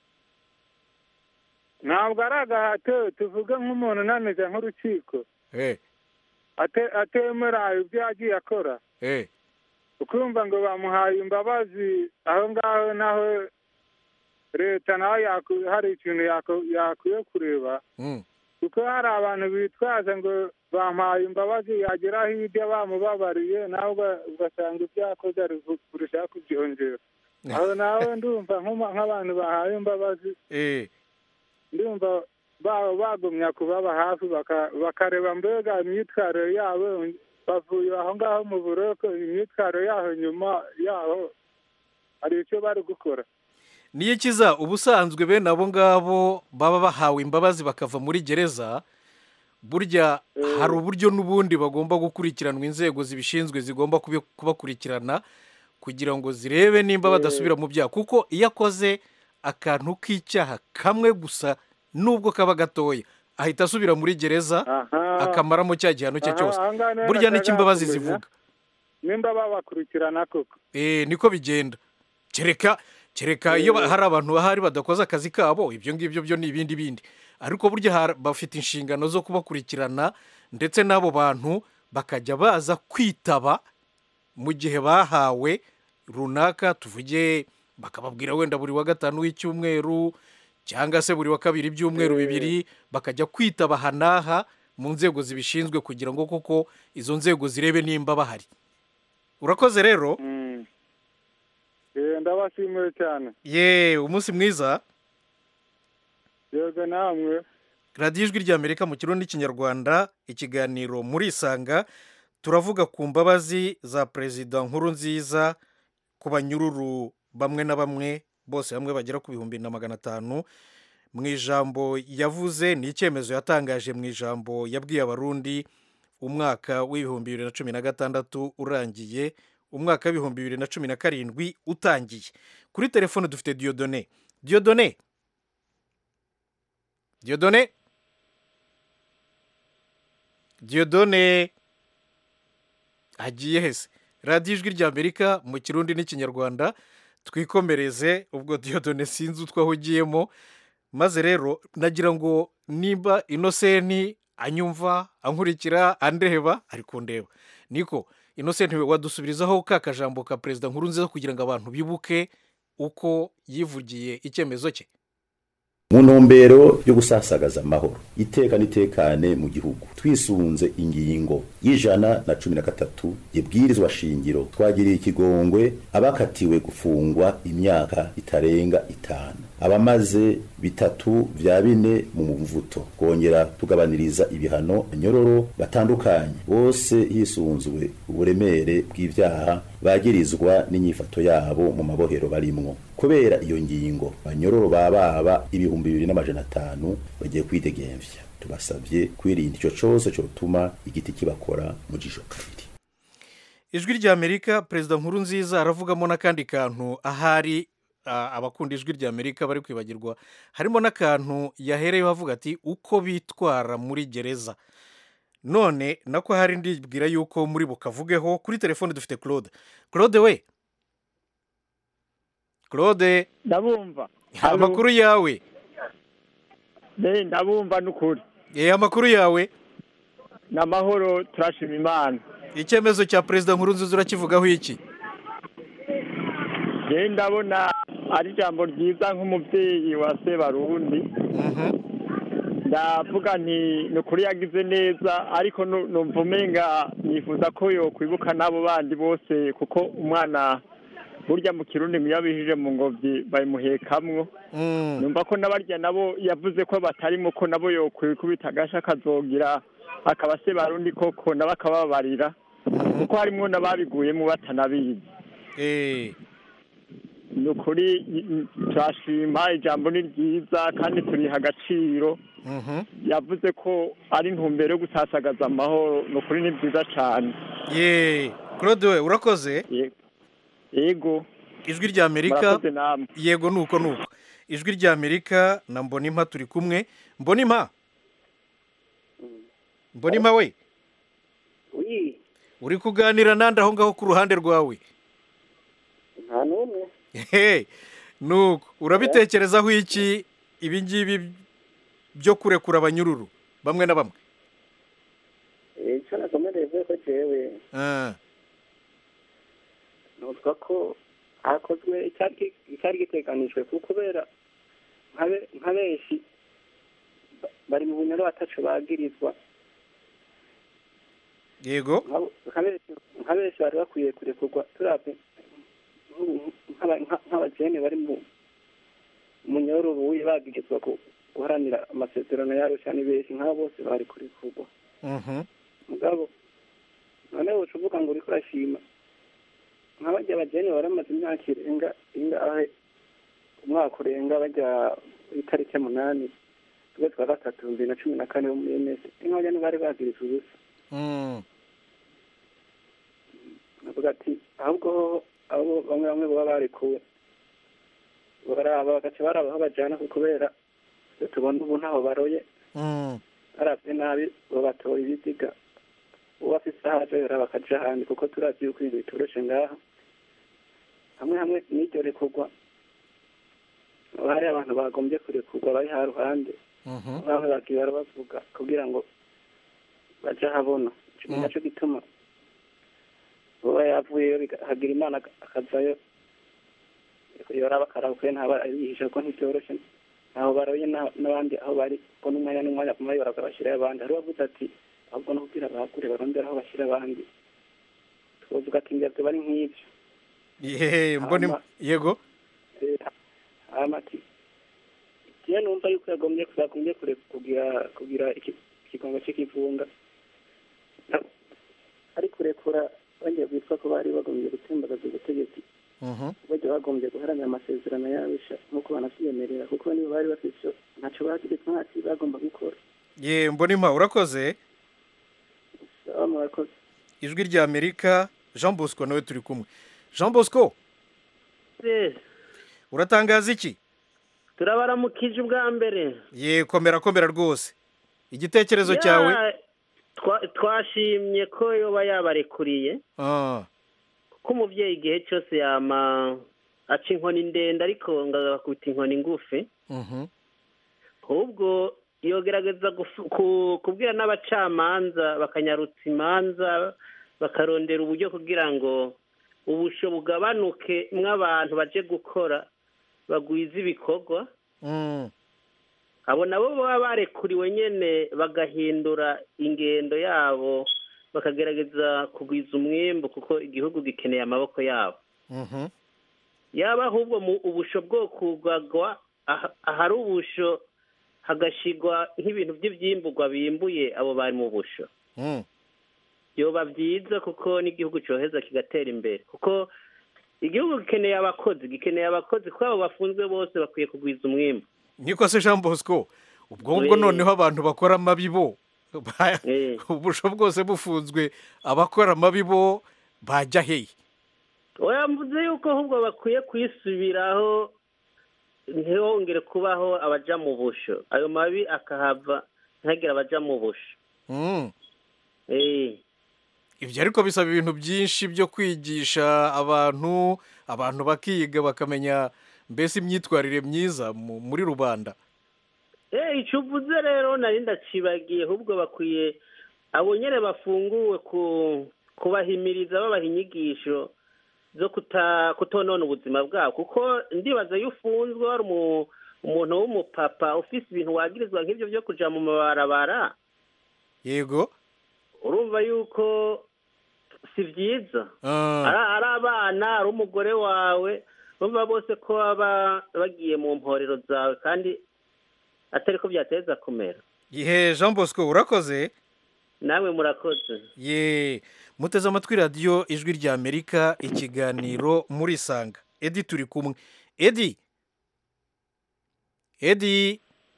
ntabwo ari agahato tuvuge nk'umuntu unaniza nk'urukiko Eh, ate- atemera ibyo yagiye akora eh. ukumva ngo bamuhaye imbabazi aho ngaho naho leta nawe yaku- hari ikintu yaku- yakwiye kureba Mm. kuko hari abantu bitwaza ngo bampaye imbabazi yagera hirya bamubabariye nawe uga- ugasanga ibyo yakoze ari ku- kurushaho kubyongera aho nawe ndumva nk'uma- nk'abantu bahaye imbabazi Eh, ndumva ba- bagumya kubaba hafi baka- bakareba mbega imyitwarire yabo bavuye aho ngaho mu buroko imyitwarire yaho nyuma yaho hari icyo bari gukora niyo kiza ubusanzwe bene abo ngabo baba bahawe imbabazi bakava muri gereza burya hari uburyo n'ubundi bagomba gukurikiranwa inzego zibishinzwe zigomba kubi- kubakurikirana kugira ngo zirebe nimba badasubira mu byaha kuko iyo akoze akantu k'icyaha kamwe gusa nubwo kaba gatoya ahita asubira muri gereza akamaramo cya gihano cye Aha, cyose aha ngaha rero burya nashakaga n'icyo imbabazi kumenya, zivuga nimba babakurikirana koko Eh, niko bigenda kereka kereka iyo ba- Eh. hari abantu bahari badakoze akazi kabo ibyo ngibyo byo ni ibindi bindi ariko burya har- bafite inshingano zo kubakurikirana ndetse n'abo bantu bakajya baza kwitaba mu gihe bahawe runaka tuvuge bakababwira wenda buri wa gatanu w'icyumweru cyangwa se buri wa kabiri ibyumweru Eh. bibiri bakajya kwitaba aha n'aha mu nzego zibishinzwe kugira ngo koko izo nzego zirebe nimba bahari urakoze rero Eh, ndabashimiye cyane ye umunsi mwiza yego namwe radiyo ijwi ry'amerika mu kirundi n'ikinyarwanda ikiganiro muri isanga turavuga ku mbabazi za perezida nkuru nziza ku banyururu bamwe na bamwe bose hamwe bagera ku bihumbi na magana atanu mu ijambo yavuze ni icyemezo yatangaje mu ijambo yabwiye abarundi umwaka w'ibihumbi bibiri na cumi na gatandatu urangiye umwaka w'ibihumbi bibiri na cumi na karindwi utangiye kuri telefone dufite diyodone diyodone diyodone diyodone agiye hese radiyo ijwi ry'amerika mu kirundi n'ikinyarwanda twikomereze ubwo diyodone sinzi utwo ahugiyemo maze rero nagira ngo nimba inosenti anyumva ankurikira andeba ari kundeba niko inosenti wadusubirizaho ka kajambo ka perezida nkuru nziza kugira ngo abantu bibuke uko yivugiye icyemezo cye mu ntumbero yo gusasagaza amahoro iteka n'itekane mu gihugu twisunze ingingo y'ijana na cumi na gatatu ibwirizwa shingiro twagiriye ikigongwe abakatiwe gufungwa imyaka itarenga itanu abamaze bitatu vya bine mu mvuto kongera tugabaniriza ibihano nyororo batandukanye bose hisunzwe uburemere bw'ivyaha bagirizwa n'inyifato yabo mu mabohero barimwo kubera iyo ngingo banyororo bababa ibihumbi bibiri n'amajana atanu bagiye kwidegemvya tubasavye kwirinda ico cose cotuma igiti kibakora mu jisho kabiri ijwi ry'amerika perezida nkuru nziza aravugamo n'akandi kantu ahari ah, abakunda ijwi ry'amerika bari kwibagirwa harimo n'akantu yahereyeho avuga ati uko bitwara muri gereza none nako hari ndibwira yuko muri bukavugeho kuri telefone dufite claude claude we claude ndabumva amakuru yawe Eh, ndabumva n'ukuri eh amakuru yawe ni amahoro turashima imana icyemezo cya perezida nkuru nziza urakivugaho iki je ndabona ari ijambo ryiza nk'umubyeyi wa sebarundi ndavuga nti ni ukuri yagize neza ariko nu- numva umenga nifuza ko yokwibuka n'abo bandi bose kuko umwana burya mu kirundi ngo iyo abijije mu ngobyi bayimuhekamwo numva ko n'abarya nabo yavuze ko batarimo ko nabo yokwikubita agasha akazogira akaba se barundi koko nabo akababarira kuko harimwo n'ababiguyemo batanabizi ni ukuri i- i- turashima ijambo ni ryiza kandi turiha agaciro yavuze ko ari intumbero yo gusasagaza amahoro ni ukuri ni byiza cyane ye claude we urakoze yego ijwi rya amerika Murakoze namwe. yego nuko nuko ijwi rya amerika na mbonimpa turi kumwe mbonimpa mbonimpa we Oui, uri kuganira nande aho ngaho ku ruhande rwawe nta n'umwe Hey, nuko urabitekerezaho iki ibi ngibi byo kurekura abanyururu bamwe na bamwe Eh, icyo nakomereye vuba ko jewe Ah, nuvuga ko hakozwe icyari gi- icyari giteganijwe kuko kubera nka be- nka benshi ba- bari mu bunyoro batacu bagirizwa yego Nk'abo- nka benshi- nka benshi bari bakwiye kurekurwa turabye nk'ubu- nk'aba- nka- nk'abajene bari mu munyoro buye bagirizwa ku- guharanira amasezerano yarusha ni benshi nk'abo bose bari kurekurwa mhm, mugabo noneho uca uvuga ngo uriko urashima nk'abajya abajene baramaze imyaka irenga ingahe umwaka urenga bajya itariki munani ukwezi kwa gatatu bibiri na cumi na kane bo muri ms nk'abajya ntibari bagirizwa ubusa mm, navuga ati ahubwo ho abo bamwe bamwe baba barekuwe baraba bagaca baraba aho bajana kuko kubera iyo tubona ubu ntaho baroye mm, barabye nabi babatora ibiziga uwo afise aho aja yora bakaja ahandi kuko turavye yuko ibintu bitoroshe ngaha hamwe hamwe n'iryo rekurwa haba hari abantu bagombye kurekurwa bari ha ruhande mhm, bamwe bagiye barabavuga kugira ngo baje ahabona ico naco gituma uba yavuyeyo biga- hagira imana ak- akazayo yoraba akaraba kuko ntaba yihisha kuko ntivyoroshe ntaho baroye na- n'abandi aho bari ko n'umwanya n'umwanya kumwe yoraga bashyirayo abandi hari uwavuze ati ahubwo no kugira bahakure barondera aho bashyira abandi twovuga ati ngira bari nk'ivyo ye mboni Hama- yego Eh, hama ati jewe numva yuko yagombye yagombye kure kugira kugira iki- ikigongo c'ikivunga Na- ari kurekura bagiye kwitwa ko bari bagombye gutembagaza ubutegetsi mhm, bajya bagombye guharanira amasezerano yabisha nk'uko banavyiyemerera kuko nibo bari bafise ico ntaco bagirizwa ntaki bagomba gukora ye mbonimpa urakoze baba murakoze ijwi rya amerika jean bosco nawe turi kumwe jean bosco uratangaza iki turabaramukije ubwa mbere ye komera komera rwose igitekerezo Ya, cyawe twa- twashimye ko yoba yabarekuriye Ah, ko umubyeyi igihe cyose yama aca inkoni ndende ariko ngo agakubita inkoni ngufi mhm, ahubwo yogerageza gufu- ku- kubwira n'abacamanza bakanyarutsa imanza bakarondera uburyo kugira ngo ubusho bugabanuke mw'abantu baje gukora bagwiza ibikorwa mm, abo nabo baba barekuriwe nyene bagahindura ingendo yabo bakagerageza kugwiza umwembu kuko igihugu gikeneye amaboko yabo mhm, yaba ahubwo mu ubusho bwo kugagwa aha- ahari ubusho hagashigwa nk'ibintu by'ivyimburwa bimbuye abo bari mu busho mm, yoba byiza kuko n'igihugu coheza kigatera imbere kuko igihugu gikeneye abakozi gikeneye abakozi kuko abo bafunzwe bose bakwiye kugwiza umwimbu niko se jean bosco ubwo ngubwo Eh. noneho abantu bakora amabi bo ba- ubusho bwose bufunzwe abakora amabi bo bajya hehe oya mvuze yuko ahubwo bakwiye kwisubiraho ntihongere kubaho abaja mu busho ayo mabi akahava ntihagire abaja mu busho Mm. Eh. ibyo ariko bisaba ibintu byinshi byo kwigisha abantu abantu bakiga bakamenya mbese imyitwarire myiza mu- muri rubanda Eh, icyo uvuze rero nari ndacibagiye ahubwo bakwiye abo nyene bafunguwe ku kubahimiriza babaha inyigisho zo kuta kutonona ubuzima bwabo kuko ndibaza iyo ufunzwe wari umu- umuntu w'umupapa ufise ibintu wagirizwa nk'ivyo vyo kuja mu mabarabara yego urumva yuko si vyiza Ah. ari ari abana ari umugore wawe bumva bose ko baba bagiye mu mporero zawe kandi atari ko byateza kumera ihe jean bosco urakoze namwe murakoze ye muteze amatwi radiyo ijwi rya amerika ikiganiro muri sanga edi turi kumwe edi edi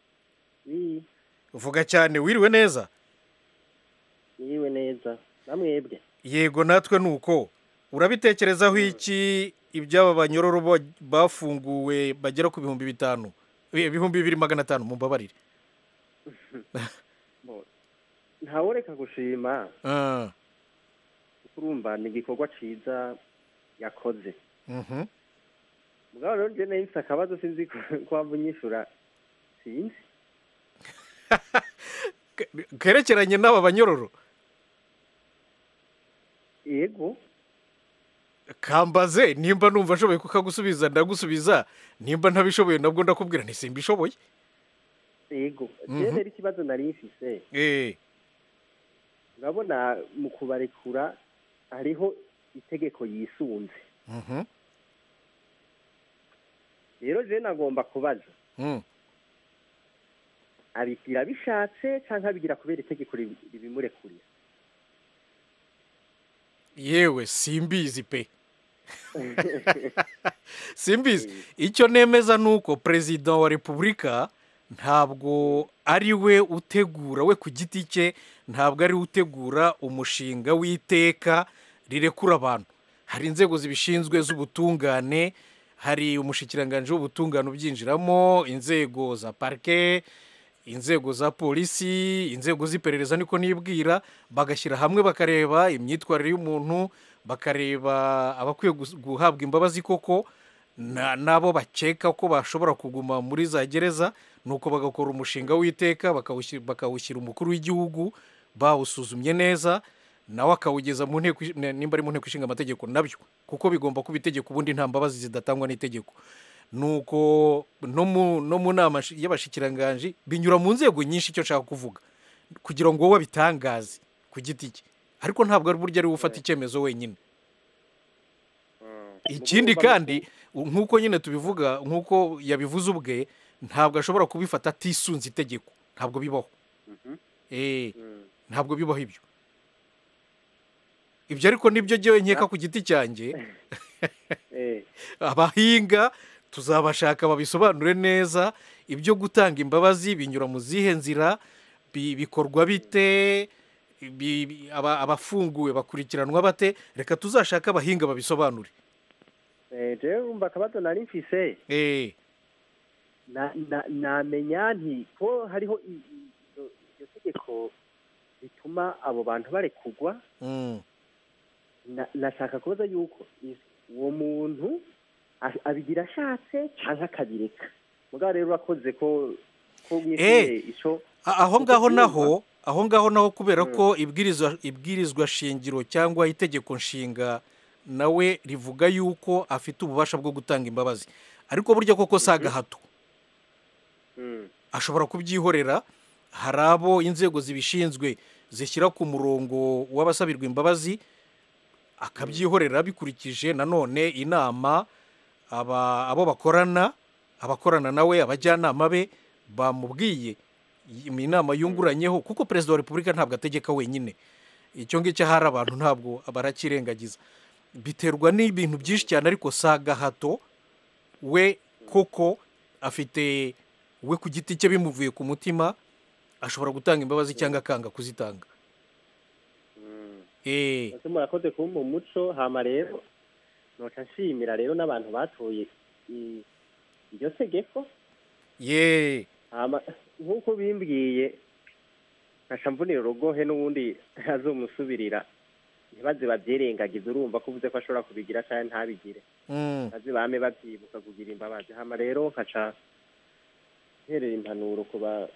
vuga cyane wiriwe neza yiriwe neza namwebwe yego natwe ni uko urabitekerezaho iki iby'aba banyororo bo- bafunguwe bagera ku bihumbi bitanu Eh, ibihumbi bibiri magana atanu mumbabarire ntawureka gushima Ah, kuko urumva ni igikorwa ciza yakoze mhm. mugabo rero njye nahise akabazo sinzi ko waba unyishura sinzi kerekeranye n'aba banyororo yego kambaze nimba numva ashoboye kukagusubiza ndagusubiza nimba ntabishoboye nabwo ndakubwira nti simbishoboye yego Mhm. jewe rero ikibazo nari mfise Eh, urabona mu kubarekura hariho itegeko yisunze mhm, rero jewe nagomba kubaza mm. abigira bishatse canke abigira kubera itegeko ribi- ribimurekurira yewe simbizi pe simbizi icyo nemeza ni uko perezida wa repubulika ntabwo ari we utegura we ku giti cye ntabwo ari we utegura umushinga w'iteka rirekura abantu hari inzego zibishinzwe z'ubutungane hari umushikiranganji w'ubutungane ubyinjiramo inzego za parike inzego za polisi inzego z'iperereza niko nibwira bagashyira hamwe bakareba imyitwarire y'umuntu bakareba abakwiye gus- guhabwa imbabazi koko na- n'abo bakeka ko bashobora kuguma muri za gereza nuko bagakora umushinga w'iteka bakawushi- bakawushyira umukuru w'igihugu bawusuzumye neza nawe akawugeza mu nteko ish- nimba ari mu nteko ishinga amategeko nabyo kuko bigomba kuba itegeko ubundi nta mbabazi zidatangwa n'itegeko nuko no mu no mu nama shi- y'abashikiranganji binyura mu nzego nyinshi icyo nshaka kuvuga kugira ngo wowe abitangaze ku giti cye ariko ntabwo ari buryo ari we ufata icyemezo wenyine ikindi kandi u- nk'uko nyine tubivuga nk'uko yabivuze ubwe ntabwo ashobora kubifata atisunze itegeko ntabwo bibaho Eh, ntabwo bibaho ibyo ibyo ariko nibyo jyewe nkeka ku giti cyanjye abahinga tuzabashaka babisobanure neza ibyo gutanga imbabazi binyura mu zihe nzira bi- bikorwa bite bi- bi- aba- abafunguwe bakurikiranwa bate reka tuzashake abahinga babisobanure Eh, jewe urumva akabazo nari mfise Eh, na- na- namenya nti ko hariho i- i- iryo iryo tegeko rituma abo bantu barekugwa mm, na- nashaka kubaza yuko is- uwo muntu a- abigira ashatse canke akabireka mugabo rero urakoze ko ko Eh, mwishimiye ico a- aho uko ngaho byumva. naho aho ngaho naho kubera ko ibwirizwa ibwirizwa shingiro cyangwa itegeko nshinga nawe rivuga yuko afite ububasha bwo gutanga imbabazi ariko burya koko si agahato Mm. ashobora kubyihorera hari abo inzego zibishinzwe zishyira ku murongo w'abasabirwa imbabazi akabyihorera bikurikije nanone inama aba abo bakorana abakorana nawe abajyanama be bamubwiye iyi inama yunguranyeho kuko perezida wa repubulika ntabwo ategeka wenyine icyo ngicyo ahari abantu ntabwo barakirengagiza biterwa n'ibintu byinshi cyane ariko si agahato we koko afite we ku giti cye bimuvuye ku mutima ashobora gutanga imbabazi cyangwa akanga kuzitanga Eh, ese murakoze kumpa umuco hama rero noca nshimira rero n'abantu batoye i- iryo tegeko ye hama nk'uko bimbwiye nkaca mvunira urugohe n'ubundi azomusubirira ntibaze babyirengagize urumva ko uvuze ko ashobora kubigira cyangwa ntabigire Mm. baze bame babyibuka kugira imbabazi hama rero nkaca nterera impanuro ku ba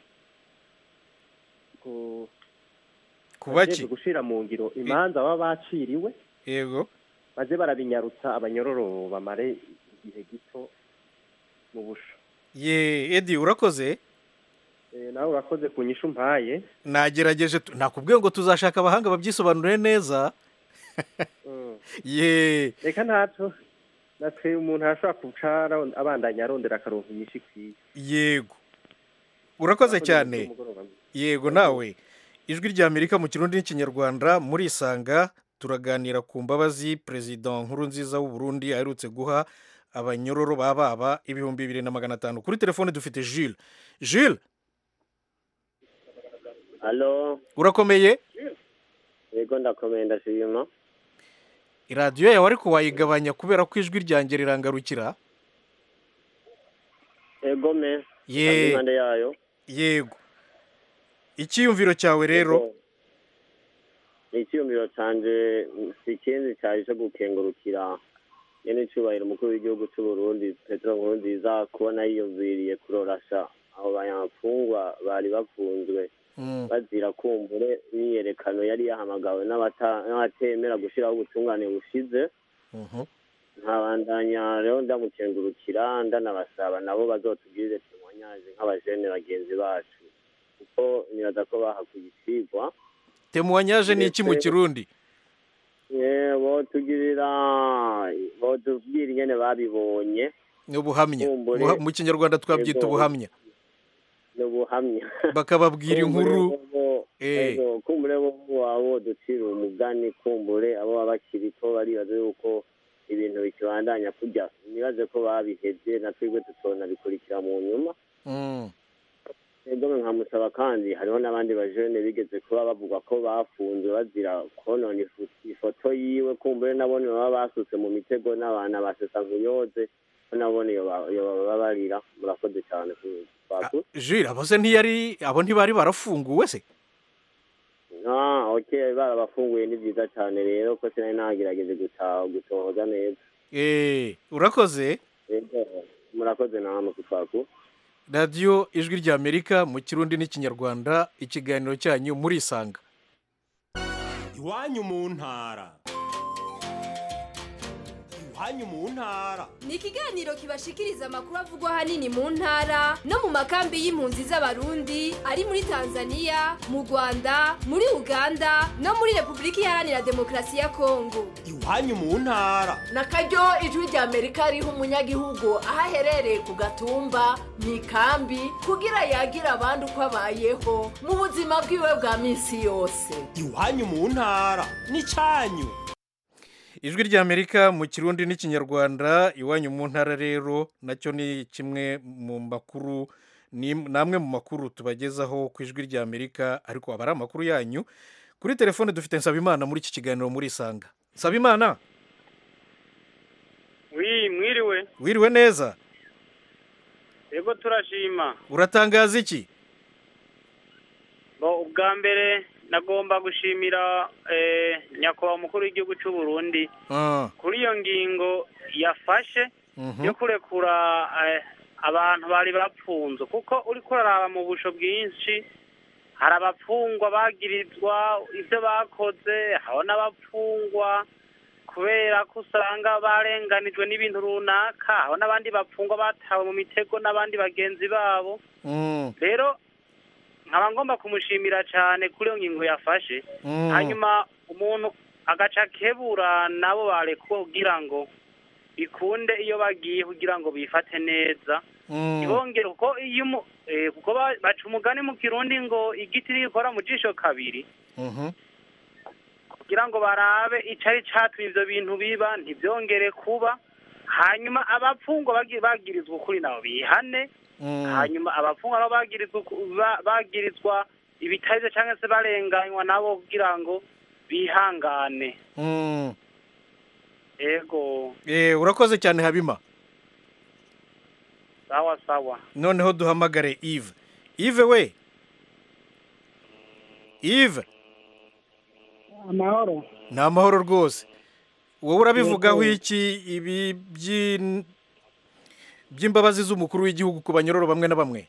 ku Ku baki? bajejwe gushira mu ngiro imanza baba baciriwe yego baze barabinyarutsa abanyororo bamare igihe gito mu busho ye edi urakoze Eh, nawe urakoze ku nyishu mpaye nagerageje tu- nakubwiye ngo tuzashaka abahanga babyisobanure neza Mm. ye reka ntaco natwe umuntu arashobora kuca aron- abandanya arondera akaronka inyishu ikwiye yego urakoze Urakoze cyane mugoroba mwiza. yego nawe ijwi ry'amerika mu kirundi n'ikinyarwanda murisanga turaganira ku mbabazi perezida nkuru nziza w'u Burundi aherutse guha abanyororo baba baba ibihumbi bibiri na magana atanu kuri telefone dufite Jules Jules halo urakomeye yego ndakomeye ndashima iradiyo yawe ariko wayigabanya kubera ko ijwi ryanjye rirangarukira yego me Ye. Kandi impande yayo yego icyiyumviro cyawe rero icyiyumviro canje si ikindi cyari cyo gukengurukira nyene icubahiro umukuru w'igihugu c'u Burundi Petero Nkurunziza kubona yiyumviriye kurorasha abo banyamfungwa bari bafunzwe bazira kumbure imyiyerekano yari yahamagawe n'abata- n'abatemera gushiraho ubutungane bushize nkabandanya rero ndamukengurukira ndanabasaba nabo bazotugirire temoignage nk'abajene bagenzi bacu kuko nibaza ko bahakuye icigwa temuwanyaje ni iki mu Ndetse- kirundi Eh, botugirira botubwira ingene babibonye ni ubuhamya Kumbure- Buha- mu kinyarwanda twabyita Yego. ubuhamya ni ubuhamya bakababwira inkuru Eh. Ego, kumbure bo wabo ducira umugani kumbure abo baba bakiriko baribaza yuko ibintu bikibandanya kurya nibaze ko babihevye na twebwe tutona bikurikira mu nyuma Mm. ego nkamusaba kandi hariho n'abandi bajene bigeze kuba bavuga ko bafunzwe bazira konona ifu- ifoto yiwe kumbure nabone baba basutse mu mitego n'abantu basesa nkuyoze ko nabone yobabarira murakoze cyane kwaku Jules abo se ntiyari abo ntibari barafunguwe se ah okay barabafunguye ni byiza cyane rero ko sinari nagerageje gutaha gutohoza neza eh urakoze ego murakoze namwe kutwaku radiyo ijwi ry'amerika mu kirundi n'ikinyarwanda ikiganiro cyanyu murisanga iwanyu mu ntara iwanyu mu ntara ni ikiganiro kibashikiriza amakuru avugwa ahanini mu ntara no mu makambi y'impunzi z'abarundi ari muri tanzania mu rwanda muri uganda no muri repubulika iharanira demokarasi ya kongo iwanyu mu ntara na karyo ijwi rya amerika riha umunyagihugu aho aherereye ku gatumba mu ikambi kugira yagira abandi uko abayeho mu buzima bwiwe bwa minsi yose iwanyu mu ntara n'icyanyu ijwi ry'amerika mu kirundi n'ikinyarwanda iwanyu mu ntara rero nacyo ni kimwe mu makuru ni namwe mu makuru tubagezaho ku ijwi ry'amerika ariko aba ari amakuru yanyu kuri telefone dufite nsabimana muri iki kiganiro murisanga nsabimana wi mwiriwe wiriwe neza yego turashima uratangaza iki Bo, ubwa mbere nagomba gushimira eh, nyakubahwa umukuru w'igihugu cy'u Burundi Ah, kuri iyo ngingo yafashe mhm. yo kurekura eh, abantu bari bapfunzwe kuko uri kuraraba mu busho bwinshi hari abapfungwa bagirizwa ibyo bakoze hariho n'abapfungwa kubera ko usanga barenganijwe n'ibintu runaka hariho n'abandi bapfungwa batawe mu mitego n'abandi bagenzi babo Mm, rero nkaba ngomba kumushimira cyane kuri iyo ngingo yafashe Mm. hanyuma umuntu agaca akebura nabo barekuwe kugira ngo bikunde iyo bagiye kugira ngo bifate neza mm. ntibongere kuko iyo umu- eh, kuko ba- baca umugani mu kirundi ngo igiti ntigikora mu jisho kabiri Mhm. kugira ngo barabe icari catumye ivyo bintu biba ntivyongere kuba hanyuma abapfungwa bagi- bagirizwa ukuri nabo bihane Mm. hanyuma abapfungwa nabo bagirizwa uku- ba- bagirizwa ibitarize cyangwa se barenganywa nabo kugira ngo bihangane Mm. ego Eh, urakoze cyane habima sawa sawa noneho duhamagare Yves Yves we Yves amahoro ni amahoro rwose wowe urabivugaho Yego. iki ibi by'in- by'imbabazi z'umukuru w'igihugu ku banyororo bamwe na bamwe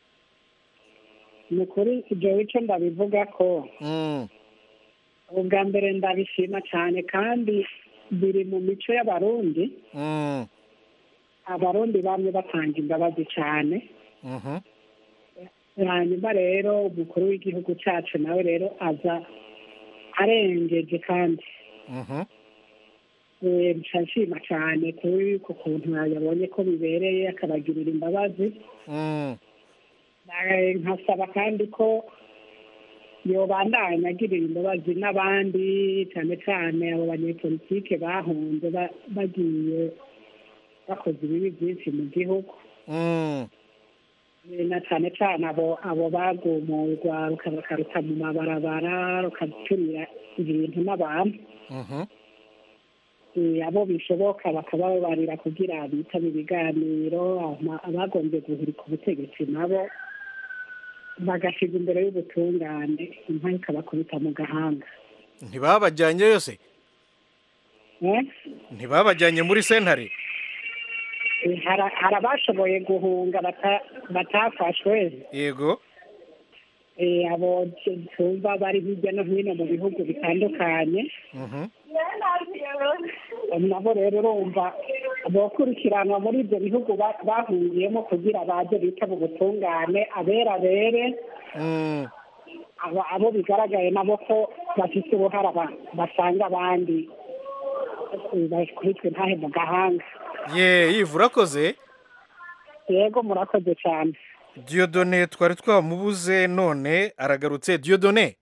ni ukuri ibyo bice ndabivuga ko Mm. ubwa mbere ndabishima cyane kandi biri mu mico y'abarundi Mm. abarundi bamwe batanga imbabazi cyane Mhm. hanyuma rero umukuru w'igihugu cyacu nawe rero aza arengeje kandi Mhm. Eh, nca nshima cyane kuri ku kuntu yabonye ko bibereye akabagirira imbabazi Mm. Eh, nkasaba kandi ko yobandanya agirira imbabazi n'abandi cyane cyane abo banyepolitike bahunze ba- bagiye bakoze ibibi byinshi mu gihugu Mm. Eh, na cyane cyane abo abo bagumurwa bakaruta mu mabarabara rukaturira ibintu n'abantu Mhm. Eh, abo bishoboka bakababarira kugira bitabe ibiganiro ama- abagombye guhirika ubutegetsi nabo bagashyirwa imbere y'ubutungane inka ikabakubita mu gahanga ntibabajyanye yose Eh? ntibabajyanye muri sentare Eh, hari hari abashoboye guhunga bata- batafashwe yego Eh, abo tumva bari hirya no hino mu bihugu bitandukanye Mhm. nabo rero urumva bokurikiranwa muri ibyo bihugu ba- bahungiyemo kugira baze bitaba ubutungane abera bere Mm. abo- abo bigaragaye nabo ko bafite uruhara ba- basanga abandi eh, bakubitwe ntahe mu gahanga ye yivu urakoze yego murakoze cyane diyodone twari twamubuze none aragarutse diyodone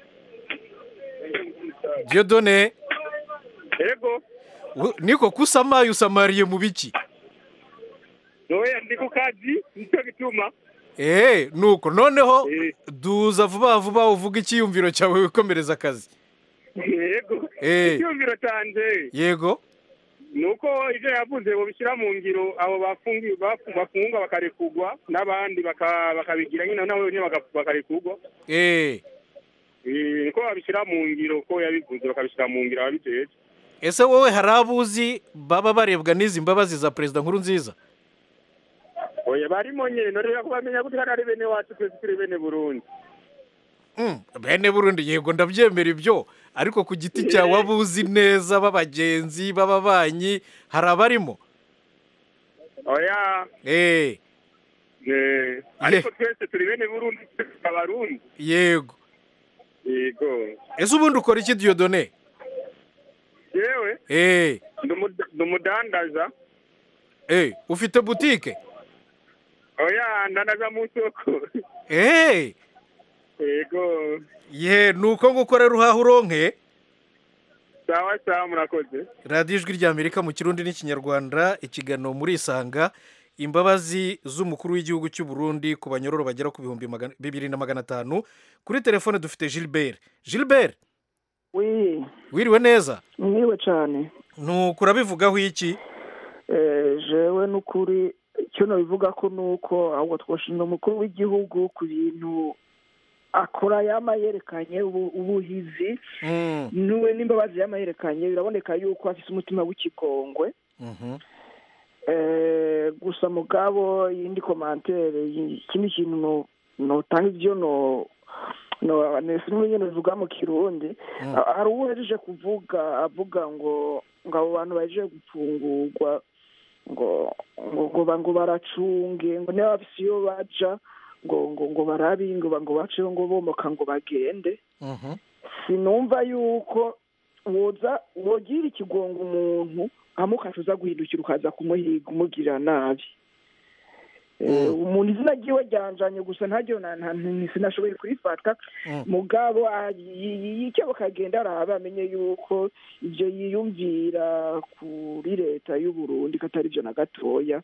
diyodone yego u- niko kusamaye usamariye mu biki oya ndi ku kazi nicyo gituma eee nuko noneho duza vuba vuba uvuga icyiyumviro cyawe wikomereza akazi yego Eh. icyumviro cyanjye yego ni uko ibyo yavuze babishyira mu ngiro abo bafungi- bafu- bafungwa bakarekurwa n'abandi baka- bakabigira nyine nabo nyine baka- bakarekurwa eee Eh, niko babishyira mu ngiro ko yabivuze bakabishyira mu ngiro ababijejwe ese wowe hari abo uzi baba barebwa n'izi mbabazi za perezida nkuru nziza oya barimo nyine norera kubamenya gute kandi ari bene wacu twese turi bene burundi Mm, bene burundi yego ndabyemera ibyo ariko ku giti cyawe waba uzi neza b'abagenzi b'ababanyi hari abarimo oya eee eh, ariko twese turi bene burundi twese abarundi yego yego ese ubundi ukora iki diyodone yewe eee ndi umud- ndi umudandaza eee ufite butike oya ndandaza mu isoko eee yego ye ni uko nguko rero uhaha uronke sawa sawa murakoze radiyo ijwi ry'amerika mu kirundi n'ikinyarwanda ikiganiro muri isanga imbabazi z'umukuru w'igihugu cy'u Burundi ku banyororo bagera ku bihumbi magana- bibiri na magana atanu kuri telefone dufite gilbert gilbert wi wiriwe neza mwiwe cyane nuko urabivugaho iki Eh, jewe n'ukuri icyo nabivuga ko ni uko ahubwo twashimira umukuru w'igihugu ku bintu akora yama yerekanye ubu- ubuhizi Mm, niwe n'imbabazi yama yerekanye biraboneka yuko afite umutima w'ikigongwe mhm. Eh, gusa mugabo yindi komantere yi- ikindi kintu no- notanga ivyo no no sinumwe nyene bivuga mu kirundi Mm. Ha- hari uwo yaje kuvuga avuga ngo ngo abo bantu baje gupfungurwa ngo ngo ngo ba- ngo baracunge ngo niba bafise iyo baja ngo ngo ngo barabe ngo ba- ngo baceho ngo bomoka ngo bagende Mhm. sinumva yuko woza wogira ikigongo umuntu hama ukaca guhindukira ukaza kumuhiga umugirira nabi Eh, umuntu izina ryiwe ryanjanye gusa ntaryo na- na- ni- sinashoboye kurifata Mm. mugabo ah, yi- yi- icyo bakagenda araba amenye yuko ibyo yiyumvira kuri leta y'u Burundi ko atari byo na gatoya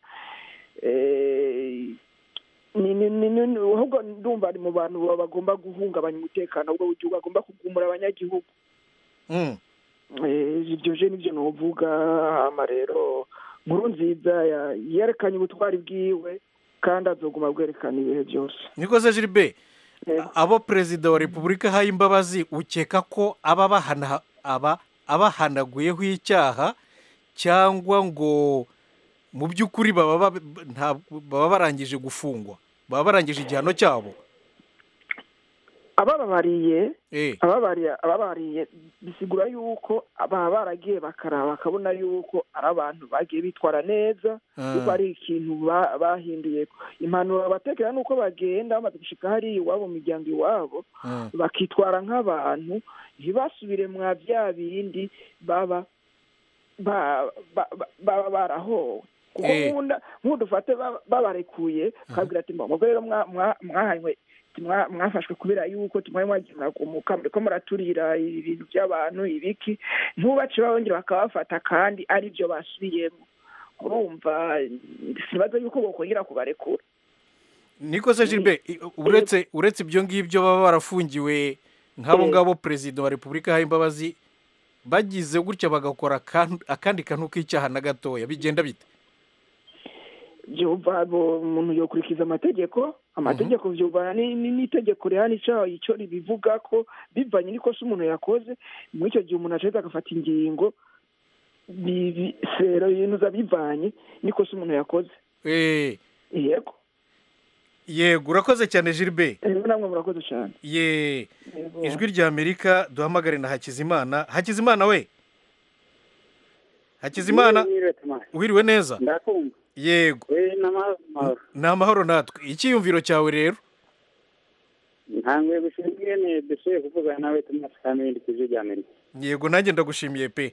Eh, ni ni ni ni ahubwo ndumva ari mu bantu baba bagomba guhungabanya umutekano ahubwo w'igihugu agomba kugumura abanyagihugu Mm. Eh, ibyo je nivyo novuga hama rero nkuru nziza ya- yerekanye ubutwari bwiwe kandi azoguma bwerekana ibihe byose nikoze gilbert abo perezida wa repubulika ahaye imbabazi ukeka ko aba bahana aba abahanaguyeho icyaha cyangwa ngo mu by'ukuri baba ba- nta- baba barangije gufungwa baba barangije igihano cyabo abababariye Eh. ababariye ababariye bisigura yuko baba baragiye bakaraba bakabona yuko ari abantu bagiye bitwara neza Ah. yuko ari ikintu ba- bahinduye impanuro batekera nuko bagenda bamaze gushika hariya iwabo mu miryango iwabo Mm. bakitwara nk'abantu ntibasubire mwa bya bindi baba ba- ba- ba- baba barahowe kuko Eh. nkunda nk'udufate ba- babarekuye ukabwira ati mubwo rero mwa- mwa- mwahanywe mwa- mwafashwe kubera yuko tumwe mwagiye muragumuka muriko muraturira ibintu by'abantu ibiki ntubace babongera bakabafata kandi ari byo basubiyemo urumva sinibaza yuko bokongera kubarekura niko se Gilbert i- uretse uretse ibyo ngibyo baba barafungiwe nk'abo Eh. ngabo perezida wa repubulika yahaye imbabazi bagize gutya bagakora akan- akandi kantu k'icyaha na gatoya bigenda bite byumva bo- umuntu yokurikiza amategeko amategeko vyumvana ni- ni- n'itegeko rihana icaha ico ribivuga ko bivanye n'ikosa umuntu yakoze muri icyo gihe umuntu acaheza agafata ingingo bi- bi- sero yinuza bivanye n'ikosa umuntu yakoze Eh, yego yego urakoze cyane Gilbert rero namwe murakoze cyane ye Yego. ijwi rya amerika duhamagare na hakizimana hakizimana we hakizimana uhiriwe neza ndakumva yego we n'amahoro ni amahoro natwe icyiyumviro cyawe rero ntanguye gushima ingene dushoboye kuvugana nawe tumaze kamindi ku ijwi rya amerika yego nanjye ndagushimiye pe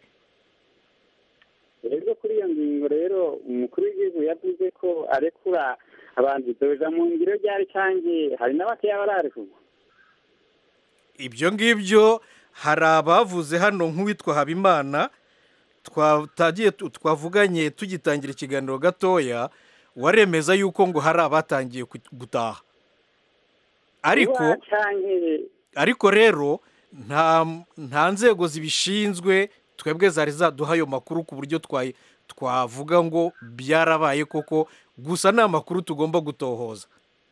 rero kuri iyo ngingo rero umukuru w'igihugu yavuze ko arekura abantu doja mu ngiro ryari canke hari n'abakeya bararekugwa ibyo ngibyo hari abavuze hano nk'uwitwa habimana twatagiye tu- twavuganye tugitangira ikiganiro gatoya waremeza yuko ngo hari abatangiye ku- gutaha ariko Kuba canke ariko rero nta nta nzego zibishinzwe twebwe zari zaduha ayo makuru ku buryo twayi- twavuga ngo byarabaye koko gusa ni amakuru tugomba gutohoza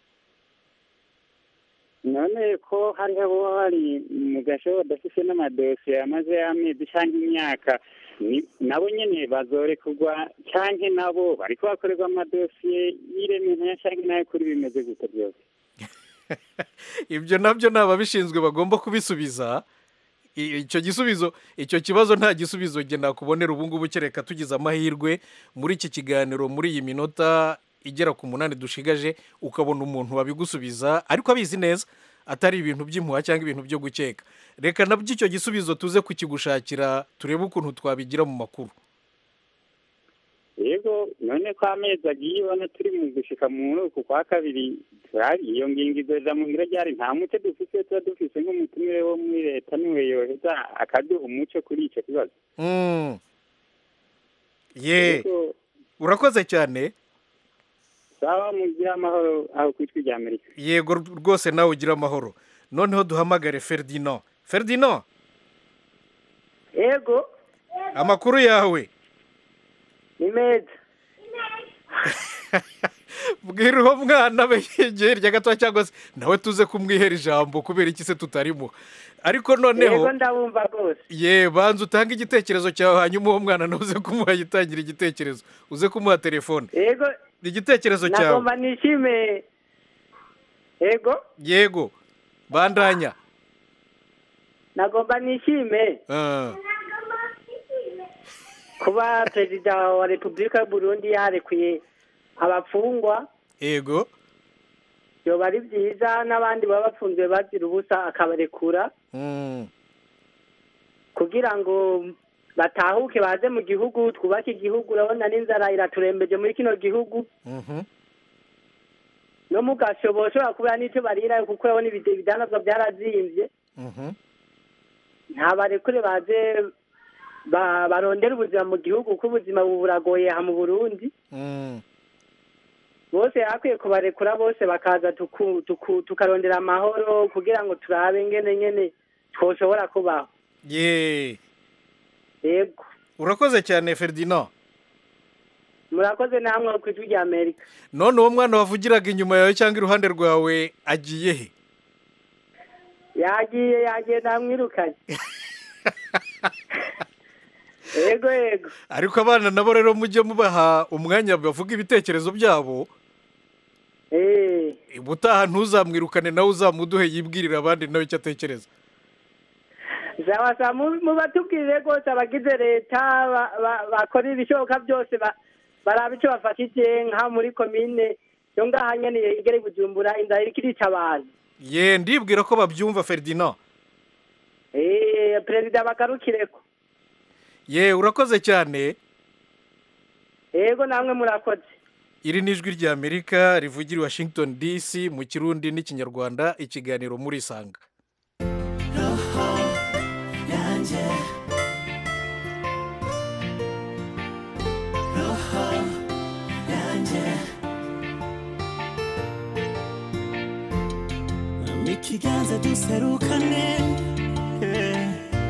none ko hariho abo bari mu gasho badafise n'amadosiye yamaze y'amezi canke imyaka ni- nabo nyene bazorekurwa canke nabo bariko bakorerwa amadosiye y'iremena canke nayo kuri bimeze gute byose ibyo nabyo ni ababishinzwe bagomba kubisubiza I- icyo gisubizo icyo kibazo nta gisubizo njye nakubonera ubu ngubu kereka tugize amahirwe muri iki kiganiro muri iyi minota igera ku munani dushigaje ukabona umuntu wabigusubiza ariko abizi neza atari ibintu by'impuha cyangwa ibintu byo gukeka reka nabyo icyo gisubizo tuze kukigushakira turebe ukuntu twabigira mu makuru yego none ko amezi agiye ubona turi mu gushika muri uku kwa kabiri turari iyo ngingo izoja mu ngiro ryari nta muco dufise tuba dufise nk'umutumire wo muri leta niwe yoheza akaduha umuco kuri ico kibazo Mm. ye Yego, urakoze cyane sawa mugire amahoro aho kwitwa rya amerika yego rwose nawe ugira amahoro noneho duhamagare ferdinand ferdinand yego amakuru yawe ni meza bwira uwo mwana we yegeye hirya gato cyangwa se nawe tuze kumwihera ijambo kubera iki se tutarimo ariko noneho yego ndabumva rwose ye banza utange igitekerezo cyawe hanyuma uwo mwana nawe uze kumuha yitangira igitekerezo uze kumuha telefone yego igitekerezo cyawe nagomba nishime yego yego bandanya nagomba nishime Ah, kuba perezida wa repubulika y'uburundi yarekuye abafungwa yego byoba ari byiza n'abandi baba bafunzwe bazira ubusa akabarekura Mm, kugira ngo batahuke baze mu gihugu twubake igihugu urabona n'inzara iraturembeje muri kino gihugu mhm. no mu gashobo ushobora kubura n'icyo barira kuko urabona ibide- ibidandazwa byarazimbye Mhm. nta barekure baze ba- barondera ubuzima mu gihugu kuko ubuzima bubu buragoye aha mu burundi Mm. bose hakwiye kubarekura bose bakaza tuku- tuku- tukarondera amahoro kugira ngo turabe ngene ngene twoshobora kubaho ye yego urakoze cyane ferdinand murakoze namwe ku ijwi rya amerika none uwo mwana wavugiraga inyuma yawe cyangwa iruhande rwawe agiye he yagiye yagiye namwirukanye yego yego ariko abana nabo rero mujye mubaha umwanya bavuga ibitekerezo byabo Eh, ubutaha ntuzamwirukane nawe uzamuduhe yibwirira abandi nawe icyo atekereza sawa sawa mu- mubatubwirire rwose abagize leta ba- ba- bakora ibishoboka byose ba- baraba icyo bafashije nka muri komine yo ngaha nyene igere i bujumbura inzara iriko irica abantu ye ndibwira ko babyumva ferdinand Eh, perezida bagarukireko ye urakoze cyane yego namwe murakoze iri ni ijwi rya amerika rivugira i washington dc mu kirundi n'ikinyarwanda ikiganiro muri isanga yanjye roho ikiganza duserukane eh.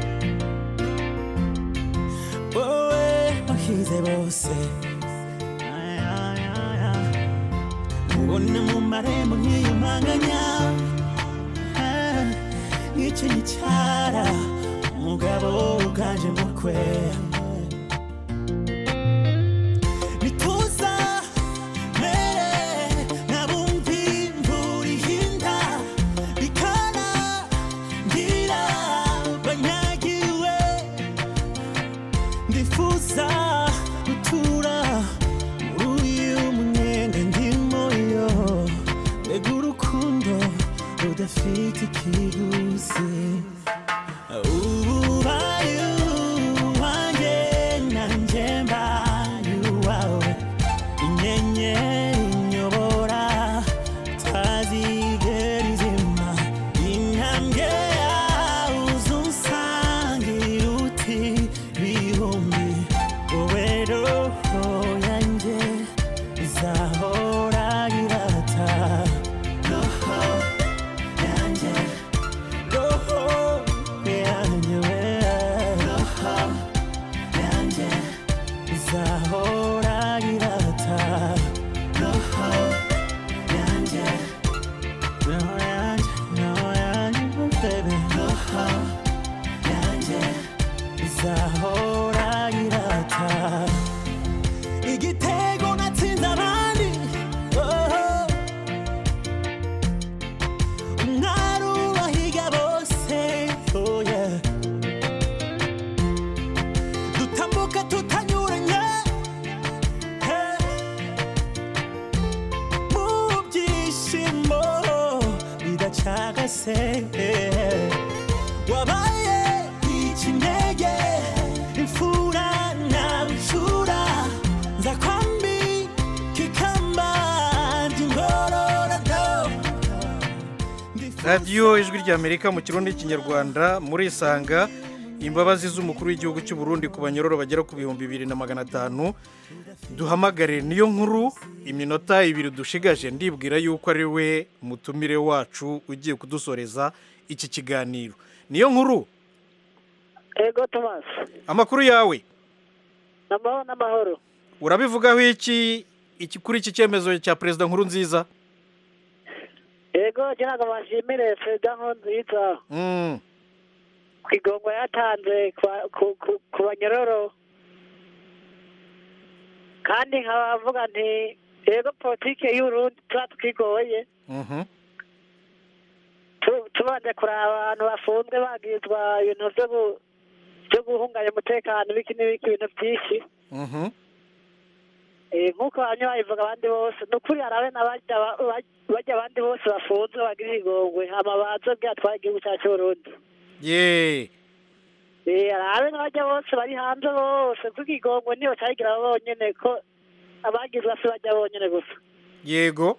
wowe wahize bose Ay, ay, ay, ay. ubona mu marembo nkiyumanganya Ah, nk'icyo gicara umugabo uganje mukwe nituza mere nabumvi imvura ihinda bikana ngira banyagiwe ndifuza gutura muri uyu munyenga ndimo yo mbega urukundo rudafite ikiguzi ubaye uwanjye nanjye mbaye uwawe inyenyeri inyobora tazigera izima intambwe yawe uzunsangira uti bihumbi wowe roho yanjye izahora irata roho yanjye roho yanjye we roho yanjye izahora irata roho yanjye roho yanjye roho yanjye oh baby roho yanjye izahora irata igitego natsinze abandi oh. umwari ubahiga bose oh yeah. dutambuka tutanyuranye hey. mu byishimo bidacagase hey. wabaye ikinege imfura na nshura nza kwambi kikamba ry'ingororado radiyo ijwi ry'amerika mu kirundi n'ikinyarwanda murisanga imbabazi z'umukuru w'igihugu cy'u Burundi ku banyororo bagera ku bihumbi bibiri na magana atanu duhamagare niyo nkuru iminota ibiri dushigaje ndibwira yuko ari we mutumire wacu ugiye kudusoreza iki kiganiro niyo nkuru ego thomas amakuru yawe amahoro n'amahoro urabivugaho iki iki kuri iki cyemezo cya perezida nkuru nziza ego ngira bashimire perezida nkurunziza Mm, ku igongo yatanze kwa- ku- ku- ku banyororo kandi nkaba mvuga nti ego politike y'urundi tuba twigoye mhm. tu- tubanje kuraba abantu bafunzwe bagirizwa ibintu byo gu- byo guhunganya umutekano ibiki n'ibiki ibintu byinshi Mhm. Eh, nk'uko bamwe babivuga abandi bose ni ukuri harabe n'abajya ba- ba- bajya abandi bose bafunzwe bagira igongwe hama baze bwatwara igihugu cyacu Burundi ye Eh, harabe n'abajya bose bari hanze bose kuko igongwe niyo cyagira bonyene ko abagizwe si bajya bonyene gusa yego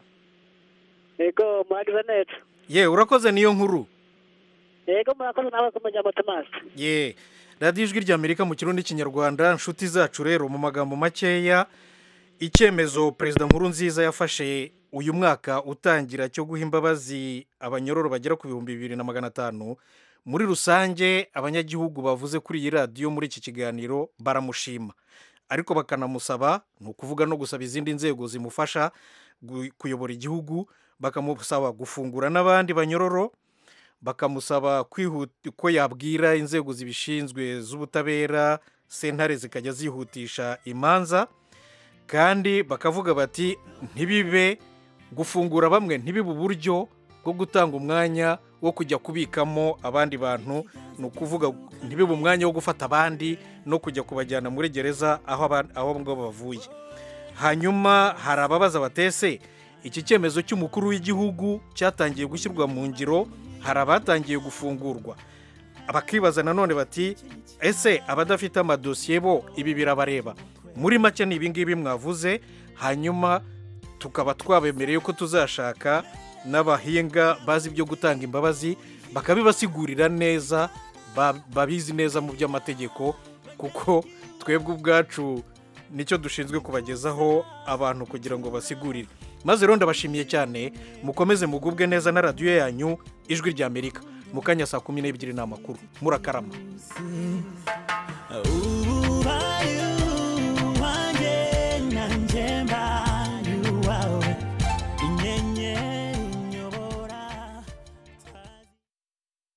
yego muragize neza ye urakoze niyo nkuru yego murakoze nawe kumujya motomasi ye radiyo ijwi ry'amerika mu kirundi n'ikinyarwanda inshuti zacu rero mu magambo makeya icyemezo perezida nkuru nziza yafashe uyu mwaka utangira cyo guha imbabazi abanyororo bagera ku bihumbi bibiri na magana atanu muri rusange abanyagihugu bavuze kuri iyi radiyo muri iki kiganiro baramushima ariko bakanamusaba ni ukuvuga no gusaba izindi nzego zimufasha gu- kuyobora igihugu bakamusaba gufungura n'abandi banyororo bakamusaba kwihuta ko yabwira inzego zibishinzwe z'ubutabera sentare zikajya zihutisha imanza kandi bakavuga bati ntibibe gufungura bamwe ntibibe uburyo bwo gutanga umwanya wo kujya kubikamo abandi bantu ni ukuvuga ntibibe umwanya wo gufata abandi no kujya kubajyana muri gereza aho aba- aho ngabo bavuye hanyuma hari ababaza batese iki cyemezo cy'umukuru w'igihugu cyatangiye gushyirwa mu ngiro hari abatangiye gufungurwa bakibaza nanone bati ese abadafite amadosiye bo ibi birabareba muri make ni ibingibi mwavuze hanyuma tukaba twabemereye ko tuzashaka n'abahinga bazi ibyo gutanga imbabazi bakabibasigurira neza ba- babizi neza mu by'amategeko kuko twebwe ubwacu nicyo dushinzwe kubagezaho abantu kugira ngo basigurire maze rero ndabashimiye cyane mukomeze mugubwe neza na radiyo yanyu ijwi ry'amerika mu kanya saa kumi n'ebyiri ni amakuru murakarama Ooh,